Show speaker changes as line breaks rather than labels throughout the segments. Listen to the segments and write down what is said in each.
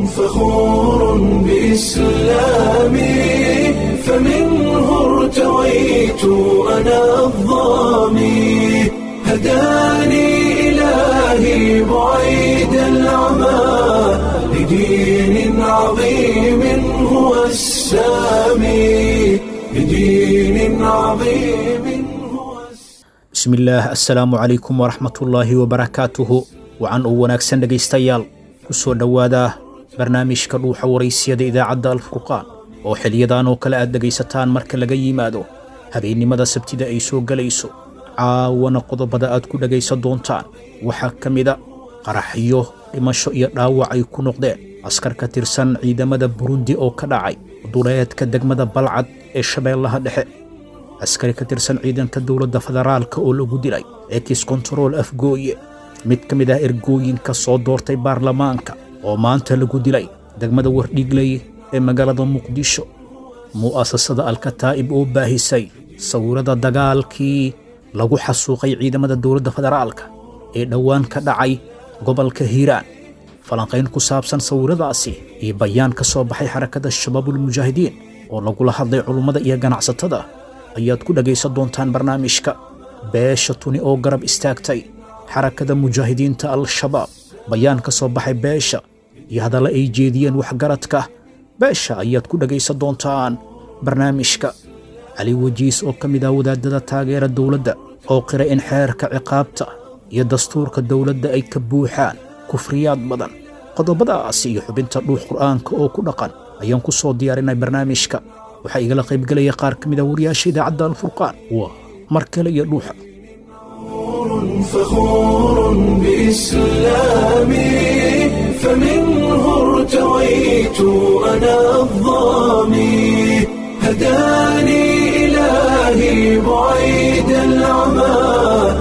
فخور بإسلامي فمنه ارتويت أنا الظامي هداني إلهي بعيد العمى لدين عظيم هو السامي لدين عظيم هو السامي
bismillaah assalaamu calaykum waraxmatullaahi wabarakaatuhu wacan uu wanaagsan dhegaystayaal ku soo dhowaada barnaamijka dhuuxa waraysiyada idaacadda alfurqaan oo xiliyadan oo kale aad dhegaysataan marka laga yimaado habeennimada sabtida ay soo gelayso caawana qodobada aad ku dhegaysan doontaan waxaa ka mida qaraxyo dhimasho iyo dhaawac ay ku noqdeen askar ka tirsan ciidamada burundi oo ka dhacay duleedka degmada balcad ee shabeellaha dhexe askari ka tirsan ciidanka dowladda federaalka oo lagu dilay ekis kontarool afgooye mid ka mid ah ergooyinka soo doortay baarlamaanka oo maanta lagu dilay degmada wardhigley ee magaalada muqdisho mu'asasada alkataa'ib oo baahisay sawirada dagaalkii lagu xasuuqay ciidamada dowladda federaalka ee dhowaan ka dhacay gobolka hiiraan falanqayn ku saabsan sawiradaasi iyo bayaan ka soo baxay xarakada shabaabulmujaahidiin oo lagula hadlay culummada iyo ganacsatada ayaad ku dhegaysan doontaan barnaamijka beesha tuni oo garab istaagtay xarakada mujaahidiinta al-shabaab bayaan ka soo baxay beesha iyo hadalla ay jeediyeen waxgaradka beesha ayaad ku dhegaysan doontaan barnaamijka cali wajiis oo ka mid ah wadaadada taageera dowladda oo qira in xeerka ciqaabta iyo dastuurka dowladda ay ka buuxaan kufriyaad badan qodobadaas iyo xubinta dhuux qur'aanka oo ku dhaqan ayaan ku soo diyaarinay barnaamijka waxaa igala qaybgelaya qaar ka mid ah wariyaasha idaacadda alfurqaan waa mar kale iyo dhuuxa
فخور بإسلامي فمنه ارتويت أنا الظامي هداني إلهي بعيد العمى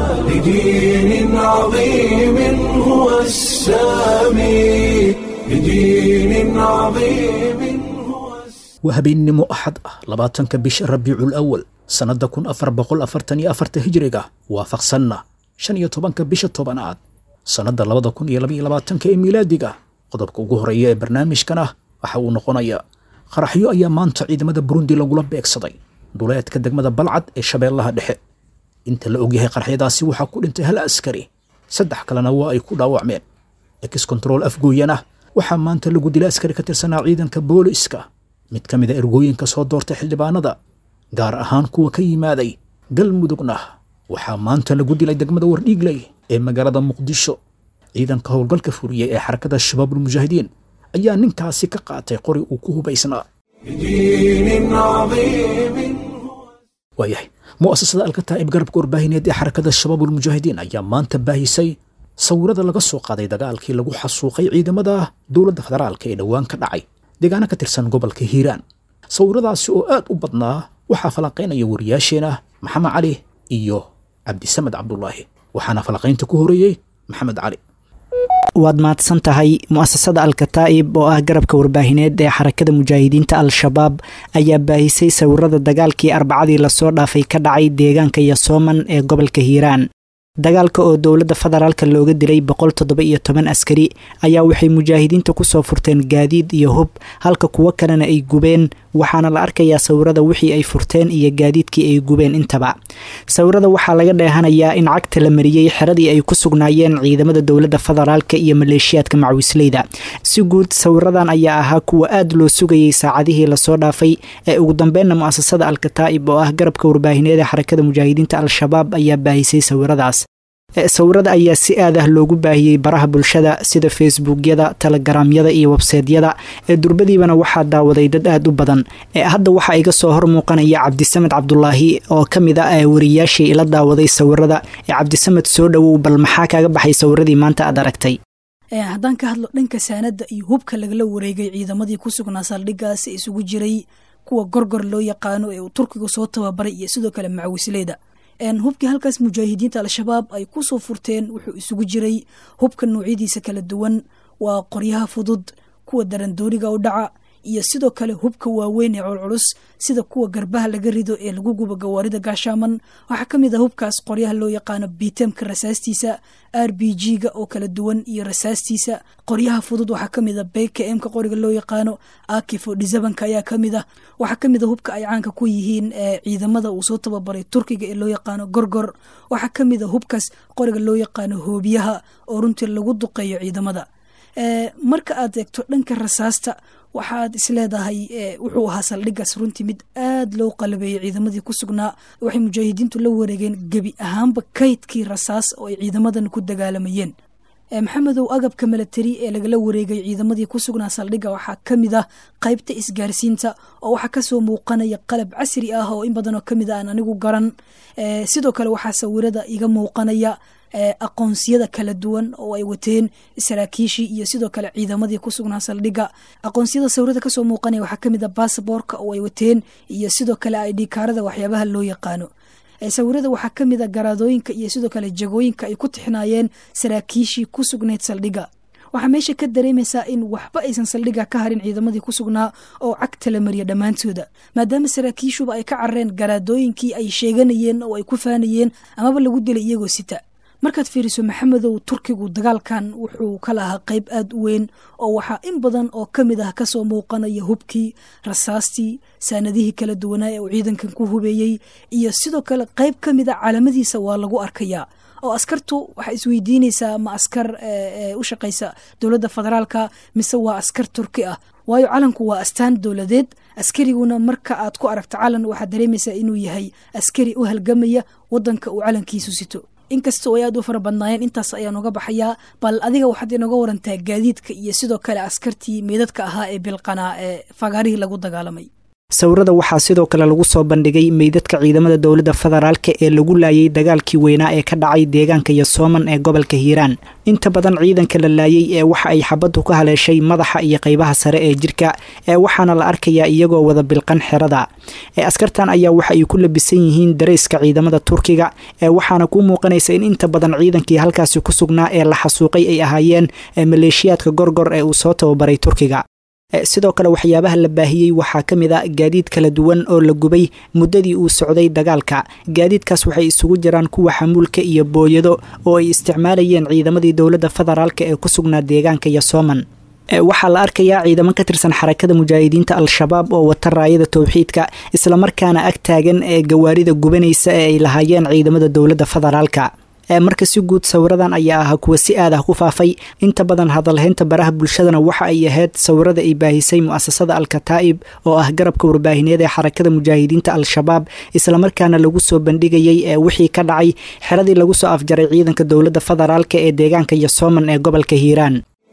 لدين عظيم هو السامي لدين عظيم هو السامي
waa habeennimo axad ah labaatanka bisha rabiicul awal sannadda kun afar boqol afartan iyo afarta hijriga waafaqsanna shan iyo tobanka bisha tobanaad sannadda labada kun iyo labaiyo labaatanka ee miilaadiga qodobka ugu horeeya ee barnaamijkan ah waxa uu noqonayaa qaraxyo ayaa maanta ciidamada burundi lagula beegsaday duleedka degmada balcad ee shabeellaha dhexe inta la ogyahay qaraxyadaasi waxaa ku dhintay hal askari saddex kalena waa ay ku dhaawacmeen ex control afgooyana waxaa maanta lagu dilay askari ka tirsanaa ciidanka booliiska mid ka mid a ergooyinka soo doortay xildhibaanada gaar ahaan kuwa ka yimaaday galmudugna waxaa maanta lagu dilay degmada wardhiigley ee magaalada muqdisho ciidanka howlgalka furiyey ee xarakada shabaabulmujaahidiin ayaa ninkaasi ka qaatay qori uu ku hubaysnaa
بدين عظيم
waayahay mu'asasada alkataa'ib garabka warbaahineed ee xarakada shabaabulmujaahidiin ayaa maanta baahisay sawirada laga soo qaaday dagaalkii lagu xasuuqay ciidamada dowladda federaalka ee dhowaan ka dhacay deegaano ka tirsan gobolka hiiraan sawiradaasi oo aad u badnaa waxaa falanqaynaya wariyaasheena maxamed cali iyo cabdisamed cabdulaahi waxaana falanqaynta ku horeeyey maxamed cali
waad mahadsan tahay mu'asasada alkataa'ib oo ah garabka warbaahineed ee xarakada mujaahidiinta al-shabaab ayaa baahisay sawirada dagaalkii arbacadii lasoo dhaafay ka dhacay deegaanka yasooman ee gobolka hiiraan dagaalka oo dowladda federaalka looga dilay boqol toddoba iyo toban askari ayaa waxay mujaahidiinta kusoo furteen gaadiid iyo hub halka kuwo kalena ay gubeen waxaana la arkayaa sawirada wixii ay furteen iyo gaadiidkii ay gubeen intaba sawirada waxaa laga dheehanayaa in cagta la mariyey xeradii ay ku sugnaayeen ciidamada dowladda federaalka iyo maleeshiyaadka macwisleyda si guud sawiradan ayaa ahaa kuwa aad loo sugayey saacadihii lasoo dhaafay ee ugu dambeynna mu'asasada alkataa'ib oo ah garabka warbaahineed ee xarakada mujaahidiinta al-shabaab ayaa baahisay sawiradaas sawirada ayaa si aad ah loogu baahiyey baraha bulshada sida facebookyada telegaraamyada iyo websaydyada ee durbadiibana waxaa daawaday dad aad u badan ee hadda waxaa iga soo hor muuqanaya cabdisamed cabdulaahi oo ka mid ah wariyaashii ila daawaday sawirada ee cabdisamed soo dhowow bal maxaa kaaga baxay sawiradii maanta aad aragtay
haddaan ka hadlo dhanka saanada iyo hubka lagala wareegay ciidamadii ku sugnaa saldhigaasi isugu jiray kuwa gorgor loo yaqaano ee uu turkiga soo tababaray iyo sidoo kale macawisleyda hubkii halkaas mujaahidiinta al-shabaab ay kusoo furteen wuxuu isugu jiray hubka noocyadiisa kala duwan waa qoryaha fudud kuwa darandooriga u dhaca iyo sidoo kale hubka waaweyn ee culculus sida kuwa garbaha laga rido ee lagu gubo gawaarida gaashaaman waxaa ka mid ah hubkaas qoryaha loo yaqaano bitemka rasaastiisa r b g ga oo kala duwan iyo rasaastiisa qoryaha fudud waxaa ka mid a bkmka qoriga loo yaqaano akifo dhisabanka ayaa ka mid ah waxaa ka mid a hubka ay caanka ku yihiin ciidamada uu soo tababaray turkiga ee loo yaqaano gorgor waxaa ka mid a hubkaas qoriga loo yaqaano hoobiyaha oo runtii lagu duqeeyo ciidamada marka aad eegto dhanka rasaasta waxaad isleedahay wuxuu ahaa saldhigaas runtii mid aad loo qalabeeyey ciidamadii ku sugnaa waxay mujaahidiintu la wareegeen gebi ahaanba kaydkii rasaas oo ay ciidamadan ku dagaalamayeen maxamedow agabka milatari ee lagala wareegay ciidamadii ku sugnaa saldhigga waxaa ka mid ah qaybta isgaarsiinta oo waxaa kasoo muuqanaya qalab casri ah oo in badanoo kamid a aan anigu garan sidoo kale waxaa sawirada iga muuqanaya aqoonsiyada kala duwan oo ay wateen saraakiishii iyo sidoo kale ciidamadii ku sugnaa saldhigga aqoonsiyada sawirada kasoo muuqanaya waxaa kamid a basaboorka oo ay wateen iyo sidoo kale idhikaarada waxyaabaha loo yaqaano sawirada waxaa ka mid a garaadooyinka iyo sidoo kale jagooyinka ay ku tixnaayeen saraakiishii ku sugnayd saldhigga waxaa meesha ka dareemaysaa in waxba aysan saldhigga ka harin ciidamadii ku sugnaa oo cagta la mariya dhammaantooda maadaama saraakiishuba ay ka carareen garaadooyinkii ay sheeganayeen oo ay ku faanayeen amaba lagu dilay iyagoo sita markaad fiiriso maxamedow turkigu dagaalkan wuxuu ka lahaa qayb aada u weyn oo waxaa in badan oo ka mid ah kasoo muuqanaya hubkii rasaastii saanadihii kala duwanaa ee uu ciidankan ku hubeeyey iyo sidoo kale qayb ka mid a caalamadiisa waa lagu arkayaa oo askartu waxaa isweydiinaysaa ma askar u shaqaysa dowladda federaalka mise waa askar turki ah waayo calanku waa astaan dowladeed askariguna marka aad ku aragto calan waxaad dareemaysaa inuu yahay askari u halgamaya wadanka uu calankiisu sito inkastoo ay aad u fara badnaayeen intaas ayaan uga baxayaa bal adiga waxaad inooga warantaa gaadiidka iyo sidoo kale askartii meedadka ahaa ee bilqanaa ee fagaarihii lagu dagaalamay
sawirada waxaa sidoo kale lagu soo bandhigay meydadka ciidamada dowladda federaalka ee lagu laayay dagaalkii weynaa ee ka dhacay deegaanka yosooman ee gobolka hiiraan inta badan ciidanka la laayay ee waxa ay xabaddu ka haleeshay madaxa iyo qaybaha sare ee jirka ee waxaana la arkayaa iyagoo wada bilqan xerada ee askartan ayaa waxa ay ku labisan yihiin darayska ciidamada turkiga ee waxaana kuu muuqanaysa in inta badan ciidankii halkaasi ku sugnaa ee la xasuuqay ay ahaayeen maleeshiyaadka gorgor ee uu soo tababaray turkiga sidoo kale waxyaabaha la baahiyey waxaa ka mid a gaadiid kala duwan oo la gubay muddadii uu socday dagaalka gaadiidkaas waxay isugu jiraan kuwa xamuulka iyo booyado oo ay isticmaalayeen ciidamadii dowladda federaalk ee ku sugnaa deegaanka yosooman waxaa la arkayaa ciidamo ka tirsan xarakada mujaahidiinta al-shabaab oo wata raayada towxiidka islamarkaana ag taagan ee gawaarida gubanaysa ee ay lahaayeen ciidamada dowladda federaalka marka si guud sawiradan ayaa ahaa kuwa si aad ah ku faafay inta badan hadalhaynta baraha bulshadana waxa ay ahayd sawirada ay baahisay mu'asasada al-kataa'ib oo ah garabka warbaahineed ee xarakada mujaahidiinta al-shabaab islamarkaana lagu soo bandhigayay ee wixii ka dhacay xeradii lagu soo afjaray ciidanka dowladda federaalka ee deegaanka yosooman ee gobolka hiiraan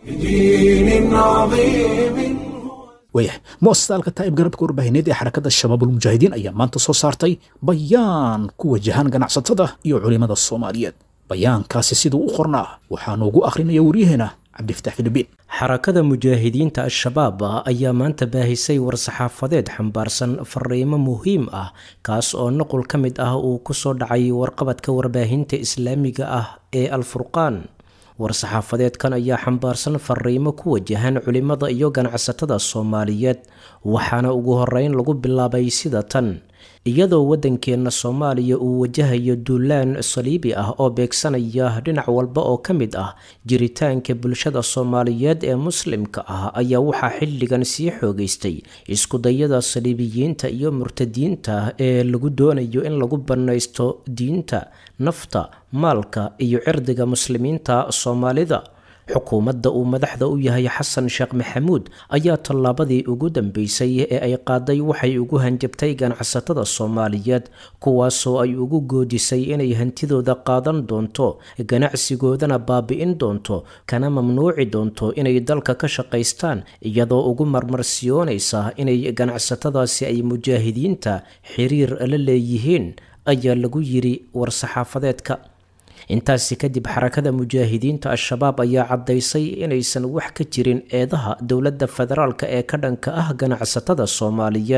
wayahay muasasada alkataa'ib garabka warbaahineed ee xarakada shabaabulmujaahidiin ayaa maanta soo saartay bayaan ku wajahan ganacsatada iyo culimada soomaaliyeed bayaankaasi siduu u qornaa waxaa noogu akhrinaya waryaheena cabdifatax filibiin
xarakada mujaahidiinta al-shabaab ayaa maanta baahisay war-saxaafadeed xambaarsan fariimo muhiim ah kaas oo nuqul ka mid ah uu ku soo dhacay warqabadka warbaahinta islaamiga ah ee al-furqaan war-saxaafadeedkan ayaa xambaarsan fariimo ku wajahan culimada iyo ganacsatada soomaaliyeed waxaana ugu horeyn lagu bilaabay sida tan iyadoo waddankeenna soomaaliya uu wajahayo duulaan saliibi ah oo beegsanaya dhinac walba oo ka mid ah jiritaanka bulshada soomaaliyeed ee muslimka ah ayaa waxaa xilligan sii xoogeystay iskudayada saliibiyiinta iyo murtadiinta ee lagu doonayo in lagu bannaysto diinta nafta maalka iyo cirdiga muslimiinta soomaalida xukuumadda uu madaxda u yahay xasan sheekh maxamuud ayaa tallaabadii ugu dambeysay ee ay qaaday waxay ugu hanjabtay ganacsatada soomaaliyeed kuwaasoo ay ugu goodisay inay hantidooda qaadan doonto ganacsigoodana baabi'in doonto kana mamnuuci doonto inay dalka ka shaqaystaan iyadoo ugu marmarsiyoonaysa inay ganacsatadaasi ay mujaahidiinta xiriir la leeyihiin ayaa lagu yiri war-saxaafadeedka intaasi kadib xarakada mujaahidiinta al-shabaab ayaa caddaysay inaysan wax ka jirin eedaha dowladda federaalka ee ka dhanka ah ganacsatada soomaaliyeed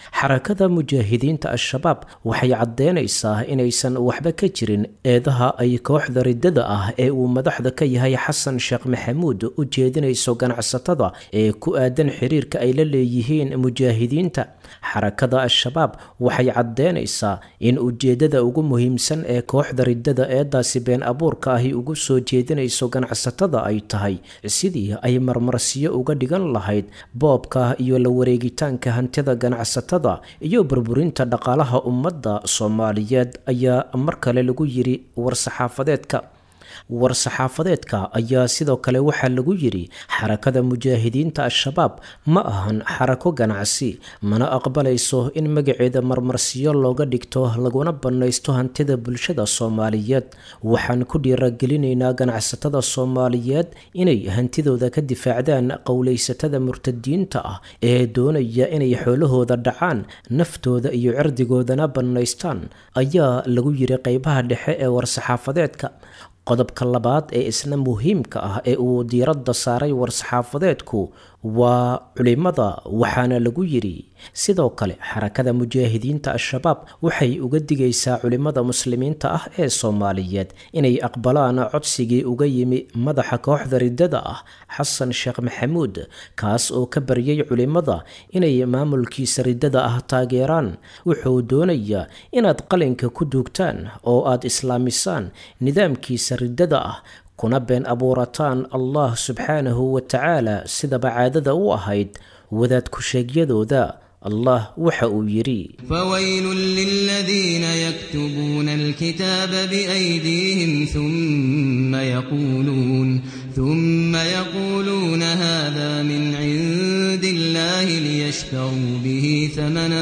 xarakada mujaahidiinta al-shabaab waxay caddeynaysaa inaysan waxba ka jirin eedaha ay kooxda riddada ah ee uu madaxda ka yahay xasan sheekh maxamuud u jeedinayso ganacsatada ee ku aadan xiriirka ay la leeyihiin mujaahidiinta xarakada al-shabaab waxay caddeynaysaa in ujeeddada ugu muhiimsan ee kooxda riddada eedaasi been abuurka ahi ugu soo jeedinayso ganacsatada ay tahay sidii ay marmarsiyo uga dhigan lahayd boobka iyo la wareegitaanka hantida ganacsatada iyo burburinta dhaqaalaha ummadda soomaaliyeed ayaa mar kale lagu yiri war-saxaafadeedka war-saxaafadeedka ayaa sidoo kale waxaa lagu yidhi xarakada mujaahidiinta al-shabaab ma ahan xarako ganacsi mana aqbalayso in magaceeda marmarsiyo looga dhigto laguna bannaysto hantida bulshada soomaaliyeed waxaan ku dhiiragelinaynaa ganacsatada soomaaliyeed inay hantidooda ka difaacdaan qowlaysatada murtadiinta ah ee doonaya inay xoolahooda dhacaan naftooda iyo cirdigoodana bannaystaan ayaa lagu yiri qeybaha dhexe ee war-saxaafadeedka qodobka labaad ee isna muhiimka ah ee uu diiradda saaray war-saxaafadeedku waa culimada waxaana lagu yidhi sidoo kale xarakada mujaahidiinta al-shabaab waxay uga digaysaa culimada muslimiinta ah ee soomaaliyeed inay aqbalaan codsigii uga yimi madaxa kooxda riddada ah xasan sheekh maxamuud kaas oo ka baryay culimada inay maamulkiisa riddada ah taageeraan wuxuu doonayaa inaad qalinka ku duugtaan oo aad islaamisaan nidaamkiisa riddada ah kuna been abuurataan allah subxaanahu wa tacaala sidaba caadada u ahayd wadaad ku-sheegyadooda allah waxa uu yidhi
فويل للذين يكتبون الكتاب بأيديهم ثم يقولون ثم يقولون هذا من عند الله ليشتروا به ثمنا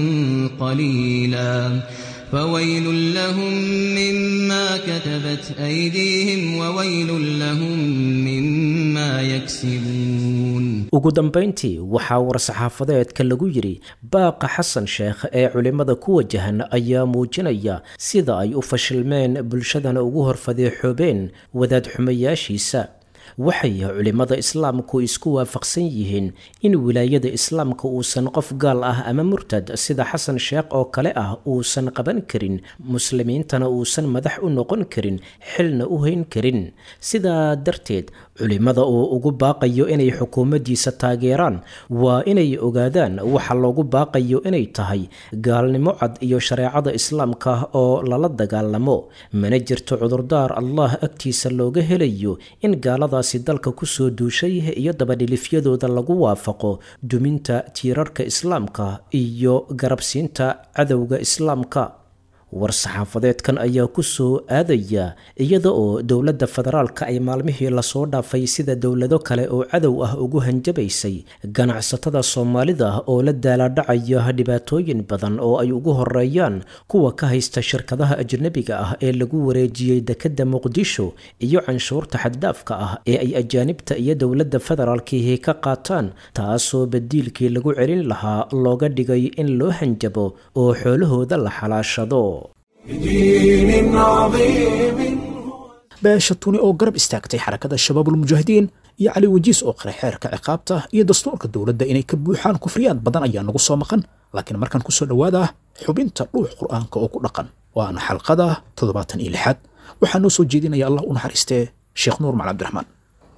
قليلا فويل لهم مما كتبت أيديهم وويل لهم مما يكسبون
ugu dambayntii waxaa war-saxaafadeedka lagu yidhi baaqa xasan sheekh ee culimmada ku wajahan ayaa muujinaya sida ay u fashilmeen bulshadana ugu horfadeexoobeen wadaad xumayaashiisa waxay culimmada islaamku isku waafaqsan yihiin in wilaayada islaamka uusan qof gaal ah ama murtad sida xasan sheekh oo kale ah uusan qaban karin muslimiintana uusan madax u noqon karin xilna u hayn karin sidaa darteed culimmada oo ugu baaqayo inay xukuumaddiisa taageeraan waa inay ogaadaan waxa loogu baaqayo inay tahay gaalnimo cad iyo shareecada islaamka oo lala dagaalamo mana jirto cudurdaar allah agtiisa looga helayo in gaaladaasi dalka kusoo duushay iyo dabadhilifyadooda lagu waafaqo duminta tiirarka islaamka iyo garabsiinta cadowga islaamka war-saxaafadeedkan ayaa ku soo aadaya iyada oo dowladda federaalka ay maalmihii lasoo dhaafay sida dowlado kale oo cadow ah ugu hanjabaysay ganacsatada soomaalida oo la daalaadhacaya dhibaatooyin badan oo ay ugu horeeyaan kuwa ka haysta shirkadaha ajnabiga ah ee lagu wareejiyey dekedda muqdisho iyo canshuurta xaddaafka ah ee ay ajaanibta iyo dowladda federaalkihi ka qaataan taasoo badiilkii lagu celin lahaa looga dhigay in loo hanjabo oo xoolahooda la xalaashado
بدين عظيم
beesha tuni oo garab istaagtay xarakada shabaabulmujaahidiin iyo cali wajiis oo qiray xeerka ciqaabta iyo dastuurka dowladda inay ka buuxaan kufriyaad badan ayaa nagu soo maqan laakiin markaan ku soo dhowaada xubinta dhuux qur'aanka oo ku dhaqan waana xalqada toddobaatan iyo lixaad waxaa noo soo jeedinaya allah u naxariistee sheekh nuur macal cabdiraxmaan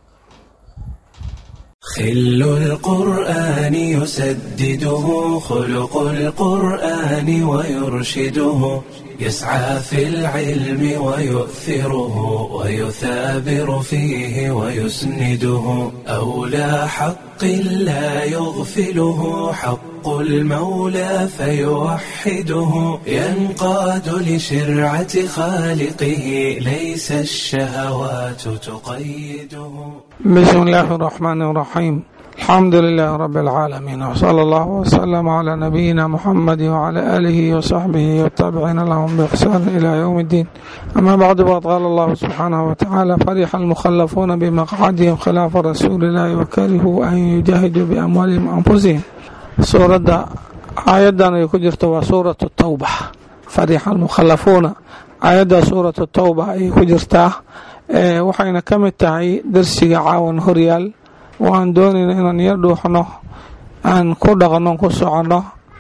خل القرآن يسدده خلق القرآن ويرشده يسعى في العلم ويؤثره ويثابر فيه ويسنده أولى حق لا يغفله حق المولى فيوحده ينقاد لشرعة خالقه ليس الشهوات تقيده
بسم الله الرحمن الرحيم الحمد لله رب العالمين وصلى الله وسلم على نبينا محمد وعلى آله وصحبه والتابعين لهم بإحسان إلى يوم الدين أما بعد فقد قال الله سبحانه وتعالى فرح المخلفون بمقعدهم خلاف رسول الله وكرهوا أن يجاهدوا بأموالهم وأنفسهم سورة آياdan ay ku jirto waa suuraة التوبة فرح المخلفuuna aayadda suuraة التوبة ayay ku jirtaa waxayna ka mid tahay darsiga caawan horyaal oo aan doonayna inaan yar dhuuxno aan ku dhaqno ku soconno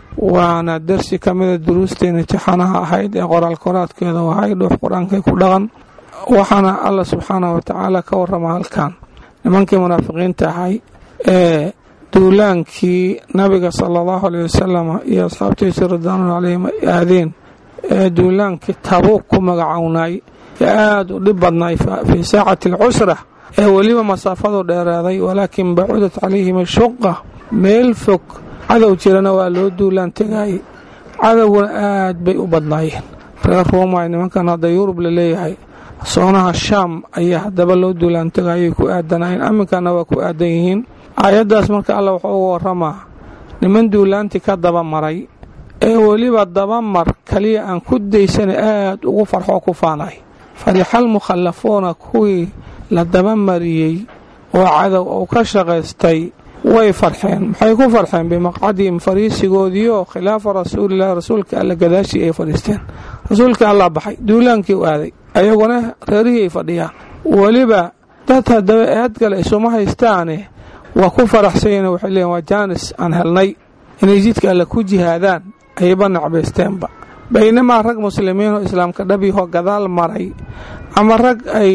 waana darsi ka mida duruusteena tixanaha ahayd ee qoraal koraadkeeda wahay dhuux qur-aankay ku dhaqan waxaana alla subxaanah wa tacaala ka warrama halkan nimankii munaafiqiinta ahay ee duulaankii nabiga sala allahu aleyh wasalam iyo asxaabtiisa ridwaanu caleyhim ay aadeen ee duulaankii tabuug ku magacownay ee aada u dhib badnay fii saacati alcusra ee weliba masaafadu dheeraaday walaakin bacudat calayhim ashuqa meel fog cadow jirana waa loo duulaan tegayay cadowguna aad bay u badnaayeen reer ruumay nimankan hadda yurub la leeyahay soonaha shaam ayaa haddaba loo duulaan tegayay ku aadanayeen aminkana waa ku aadan yihiin aayaddaas marka alla wuxuu uga waramaa niman duulaantii ka dabamaray ee weliba dabamar kaliya aan ku daysana aad ugu farxoo ku faanay farixal mukhallafuuna kuwii la dabamariyey oo cadow uu ka shaqaystay way farxeen maxay ku farxeen bimaqcadihim fariisigoodiioo khilaafa rasuulilahi rasuulka alla gadaashii ay fadhiisteen rasuulka allaa baxay duulaankii u aaday ayaguna reerihii ay fadhiyaan weliba dad haddaba eadgale isuma haystaane waa ku faraxsanyeen waxay leeyiin waa jaanis aan helnay inay jidka alle ku jihaadaan ayba nacbaysteenba baynamaa rag muslimiinoo islaamka dhabyahoo gadaal maray ama rag ay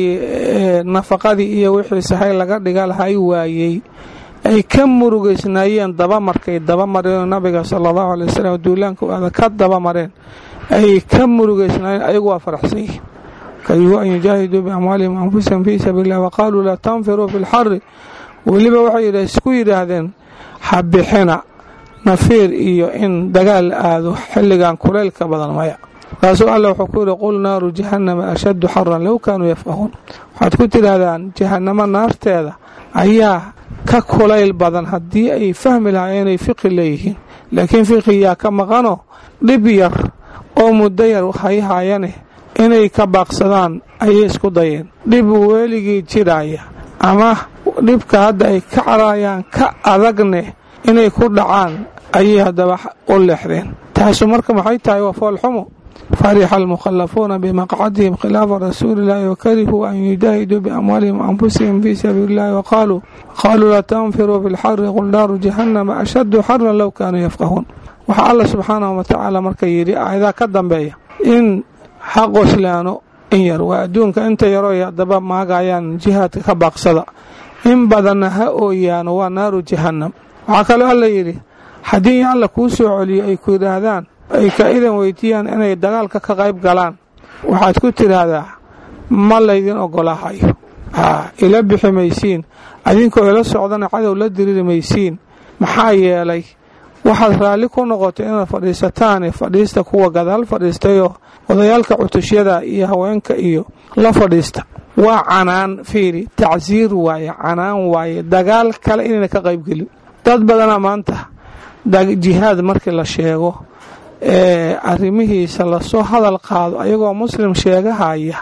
nafaqadii iyo wixii sahay laga dhiga lahay waayey ay ka murugaysnaayeen dabamarkay dabamareen nabiga sala allahu alay wasalam duulaanka aada ka dabamareen ay ka murugaysnaayeen ayagu waa faraxsan yihiin karihuu an yujaahiduu biamwaalihim anfusahum fii sabiili illah waqaaluu laa tanfiruu fi lxari weliba waxay isku yidhaahdeen habixina nafiir iyo in dagaal la aado xilligan kulaylka badan maya markaasuu alla wuxuu ku yidhi qul naaru jahannama ashaddu xaran low kaanuu yafqahuun waxaad ku tidhaahdaan jahannamo naarteeda ayaa ka kulayl badan haddii ay fahmi lahaayeen inay fiqi leeyihiin laakiin fiqiyaa ka maqanoo dhib yar oo muddo yar hayhaayane inay ka baaqsadaan ayay isku dayeen dhib weligii jiraaya ama dhibka hadda ay ka carayaan ka adagne inay ku dhacaan ayay haddaba u leexdeen taasu marka maxay tahay waa foolxumo farixa almukhallafuuna bimaqcadihim khilaafa rasuuliillaahi wakarihuu an yujaahiduu biamwaalihim anfusihim fii sabiili illahi waqaaluu qaaluu laa tanfiruu fi lxari qul naaru jahannama ashaddu xaran low kaanuu yafqahuun waxaa alla subxaanahu watacaala marka yidhi aayadaa ka dambeeya in ha qoslaano in yar waa adduunka inta yaroo haddaba maagayaan jihaadka ka baaqsada in badanna ha ooyaano waa naaru jahannam waxaa kaloo alla yidhi haddii in alla kuu soo celiyo ay ku yidhaahdaan ay ka idan weydiiyaan inay dagaalka ka qayb galaan waxaad ku tidhaahdaa ma laydin ogolaahayo haa ila bixi maysiin adinkoo ila socdana cadow la diriiri maysiin maxaa yeelay waxaad raalli ku noqotay inaad fadhiisataane fadhiista kuwa gadaal fadhiistayoo odayaalka cutushyada iyo haweenka iyo la fadhiista waa canaan fiiri tacsiir waaye canaan waaye dagaal kale inayna ka qaybgelin dad badanaa maanta jihaad markii la sheego ee arrimihiisa lasoo hadal qaado ayagoo muslim sheegahaya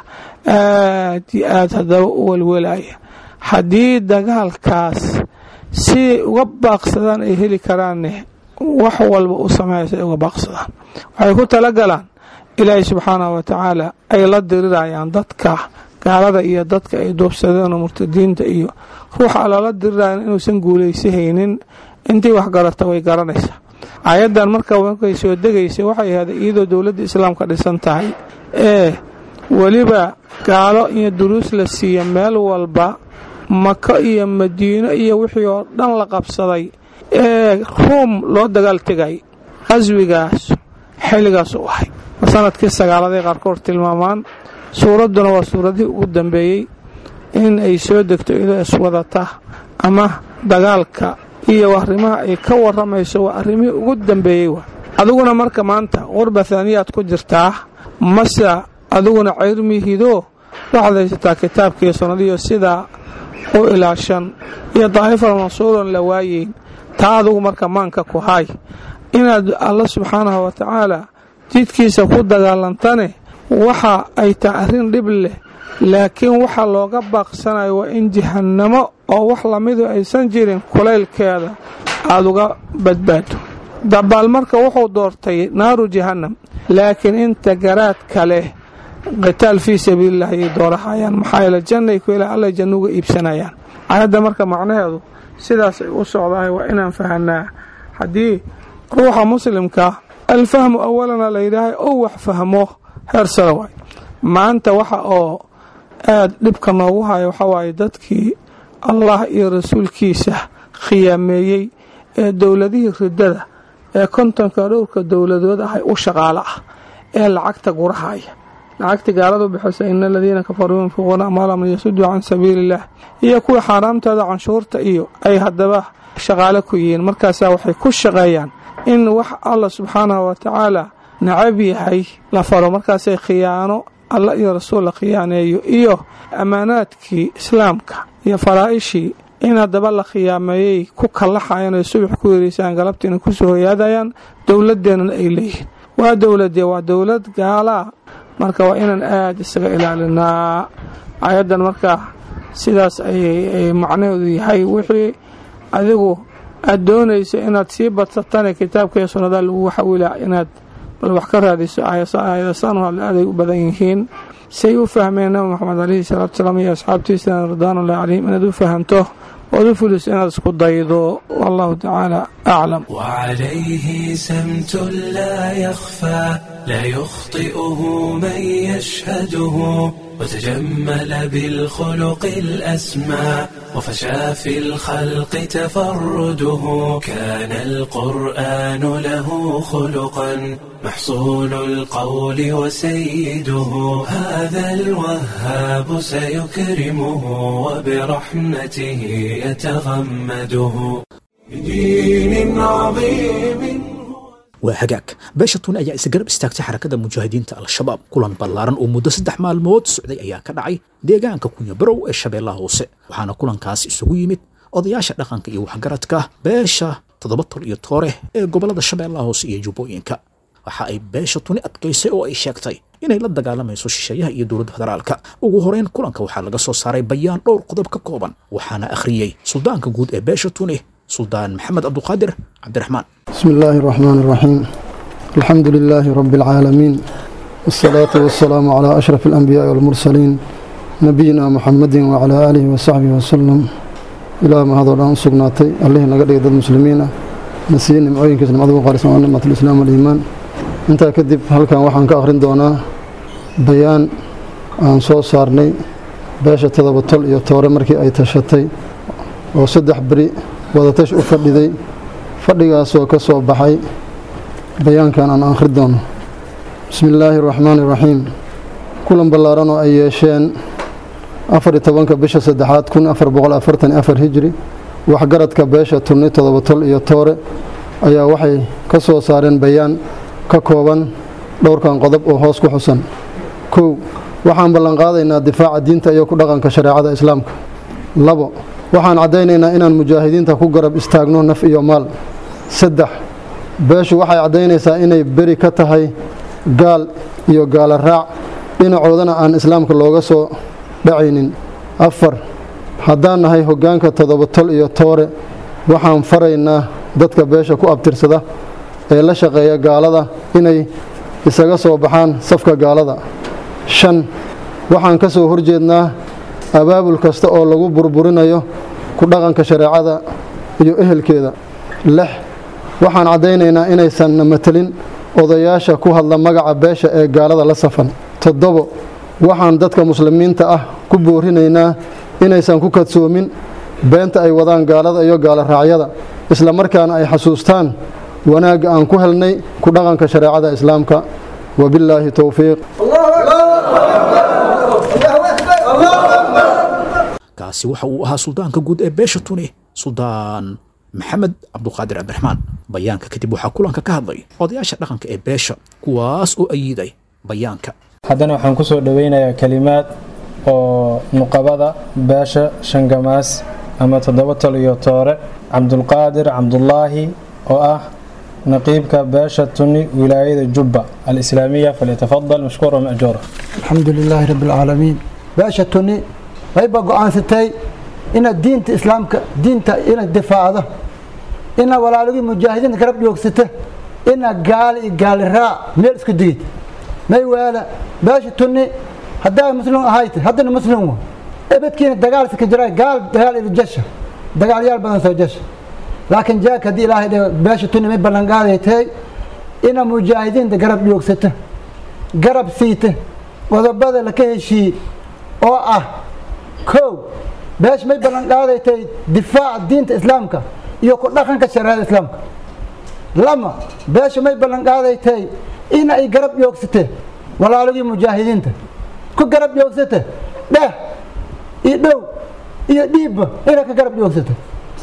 aad iyo aad haddaba u welwelaya haddii dagaalkaas siday uga baaqsadaan ay heli karaanne wax walba u sameeysa ay uga baaqsadaan waxay ku talagalaan ilaahay subxaanahu wa tacaala ay la dirirayaan dadka gaalada iyo dadka ay duubsadeen oo murtadiinta iyo ruuxa lala dirirayan inuusan guulaysahaynin intii wax garata way garanaysaa aayaddan marka markay soo degaysay waxay ahayd iyadoo dowladda islaamka dhisan tahay ee weliba gaalo iyo duruus la siiya meel walba mako iyo madiino iyo wixii oo dhan la qabsaday ee ruum loo dagaal tegay qaswigaas xilligaas u ahay sanadkii sagaaladay qaarkood tilmaamaan suuradduna waa suuradihii ugu dambeeyey in ay soo degto iyadoo iswadata ama dagaalka iyo arrimaha ay ka waramayso waa arrimihii ugu dambeeyey wa adiguna marka maanta qurba haaniyaad ku jirtaa mase adiguna cayrmihidoo waxaad haysataa kitaabkiiyo sunnadiyo sidaa u ilaashan iyo daa'ifal mansuuran la waayeyn taa adugu marka maanka ku hay inaad alla subxaanahu wa tacaala jidkiisa ku dagaalantane waxa ay tahay arrin dhib leh laakiin waxa looga baaqsanayo waa in jahannamo oo wax lamidu aysan jirin kulaylkeeda aada uga badbaado dabaal marka wuxuu doortay naaru jahannam laakiin inta garaadka leh qitaal fii sabiililah ayay doorahayaan maxaa yeele jannay ku ilaa alla janno uga iibsanayaan aayadda marka macnaheedu sidaas ay u socdahay waa inaan fahanaa haddii ruuxa muslimka alfahmu awalana la yidhaahay ou wax fahmo heer sare waay maanta waxa oo aada dhibka noogu haya waxaa waaye dadkii allah iyo rasuulkiisa khiyaameeyey ee dowladihii ridada ee kontonka dhowrka dowladood ahay u shaqaalo ah ee lacagta gurahaya lacagta gaaladu bixisa ina aladiina kafaruu yunfiquuna amwaalahum liyasuduu can sabiili illah iyo kuwii xaaraamtooda canshuurta iyo ay haddaba shaqaalo ku yihiin markaasaa waxay ku shaqeeyaan in wax alla subxaanahu wa tacaala nacab yahay la faro markaasay khiyaano alla iyo rasuul la khiyaaneeyo iyo ammaanaadkii islaamka iyo faraa'ishii in haddaba la khiyaameeyey ku kallaxayan oy subax ku yereysaan galabtiina kusoo hoyaadayaan dowladeennana ay leeyihiin waa dowladee waa dowlad gaalaa marka waa inaan aada isaga ilaalinaa ayaddan markaa sidaas ayay macnaheedu yahay wixii adigu aad doonayso inaad sii badsatane kitaabka iyo sunnada lagu xawilaa inaad bal wax ka raadiso aayadasanu hadle aaday u badan yihiin say u fahmeen nabi moxamed calayhi salaatu salaam iyo asxaabtiisana ridwaanullahi calayhim inaad u fahamto ood u fuliso inaad isku daydo wallahu tacaala aclam
وعليه سمت لا يخفى لا يخطئه من يشهده وتجمل بالخلق الأسمى وفشى في الخلق تفرده كان القرآن له خلقا محصول القول وسيده هذا الوهاب سيكرمه وبرحمته يتغمده بدين عظيم
waa hagaag beesha tuni ayaa isgarab istaagtay xarakada mujaahidiinta al-shabaab kulan ballaaran oo muddo saddex maalmood socday ayaa ka dhacay deegaanka kunyabarow ee shabeellaha hoose waxaana kulankaas isugu yimid odayaasha dhaqanka iyo waxgaradka beesha toddoba tol iyo toore ee gobollada shabeellaha hoose iyo jubbooyinka waxa ay beesha tuni adkaysay oo ay sheegtay inay la dagaalamayso shisheeyaha iyo dowladda federaalka ugu horeyn kulanka waxaa laga soo saaray bayaan dhowr qodob ka kooban waxaana akhriyey suldaanka guud ee beesha tuni suldaan maxamed cabduqaadir cabdiraxmaan
بسم الله الرحمن الرحيم الحمد لله رب العالمين والصلاة والسلام على أشرف الأنبياء والمرسلين نبينا محمد وعلى آله وصحبه وسلم إلى ما هذا الآن سقناتي الله نقدر يد المسلمين نسيين معين كسر مدعو قارس عن نعمة الإسلام والإيمان أنت كذب هل كان وحن كأخرين دونا بيان عن صوت صارني باشا تضبطل يطور مركي أي تشتي وصدح بري وضتش أفردي fadhigaasoo ka soo baxay bayaankan aan akhri doono bismi illaahi araxmaani iraxiim kulan ballaaran oo ay yeesheen afar iyo tobanka bisha saddexaad kun afar boqol afartan afar hijri waxgaradka beesha turni todoba tol iyo toore ayaa waxay ka soo saareen bayaan ka kooban dhowrkan qodob oo hoos ku xusan kow waxaan ballanqaadaynaa difaaca diinta iyo ku dhaqanka shareecada islaamka labo waxaan caddaynaynaa inaan mujaahidiinta ku garab istaagno naf iyo maal saddex beeshu waxay caddaynaysaa inay beri ka tahay gaal iyo gaala raac dhinacoodana aan islaamka looga soo dhacaynin afar haddaan nahay hoggaanka toddoba tol iyo toore waxaan faraynaa dadka beesha ku abtirsada ee la shaqeeya gaalada inay isaga soo baxaan safka gaalada shan waxaan ka soo horjeednaa abaabul kasta oo lagu burburinayo ku dhaqanka shareecada iyo ehelkeeda lix waxaan caddaynaynaa inaysan na matelin odayaasha ku hadla magaca beesha ee gaalada la safan toddobo waxaan dadka muslimiinta ah ku boorinaynaa inaysan ku kadsoomin beenta ay wadaan gaalada iyo gaalo raacyada isla markaana ay xasuustaan wanaagga aan ku helnay ku dhaqanka shareecada islaamka wabillaahi towfiiq
kaasi waxa uu ahaa suldaanka guud ee beesha tuni suldaan maxamed cabduqaadir cabdiraxmaan bayaanka kadib waxaa kulanka ka hadlay odayaasha dhaqanka ee beesha kuwaas oo ayiiday bayaanka
haddana waxaan ku soo dhoweynayaa kelimaad oo nuqabada beesha shangamaas ama toddoba tol iyo toore cabdulqaadir cabdulaahi oo ah naqiibka beesha tuni wilaayada jubba alislaamiya falyatafadal mashkuura majuura
الحمد لله رب العالمين باشا توني ويبقى قوان ستي إن الدين إسلامك دين إن الدفاع هذا إن ولا لقي مجاهدين كرب يوكسته إن قال قال را ميل اسكديد ما يوالا باشا توني هدا مسلم هايت هدا مسلم ابد كين دقال سكجراي قال دقال الجيش دقال يال بدن سو جيش laakiin jaak haddii ilaahay dhe beesha tuni may ballanqaadatay ina mujaahidiinta garab joogsata garab siita qodobada laka heshiiye oo ah kow beesha may ballanqaadatay difaaca diinta islaamka iyo ku dhaqanka shareecada islaamka lama beesha may ballanqaadatay in ay garab joogsate walaalagii mujaahidiinta ku garab joogsata dheh iyo dhow iyo dhiibba inay ka garab joogsata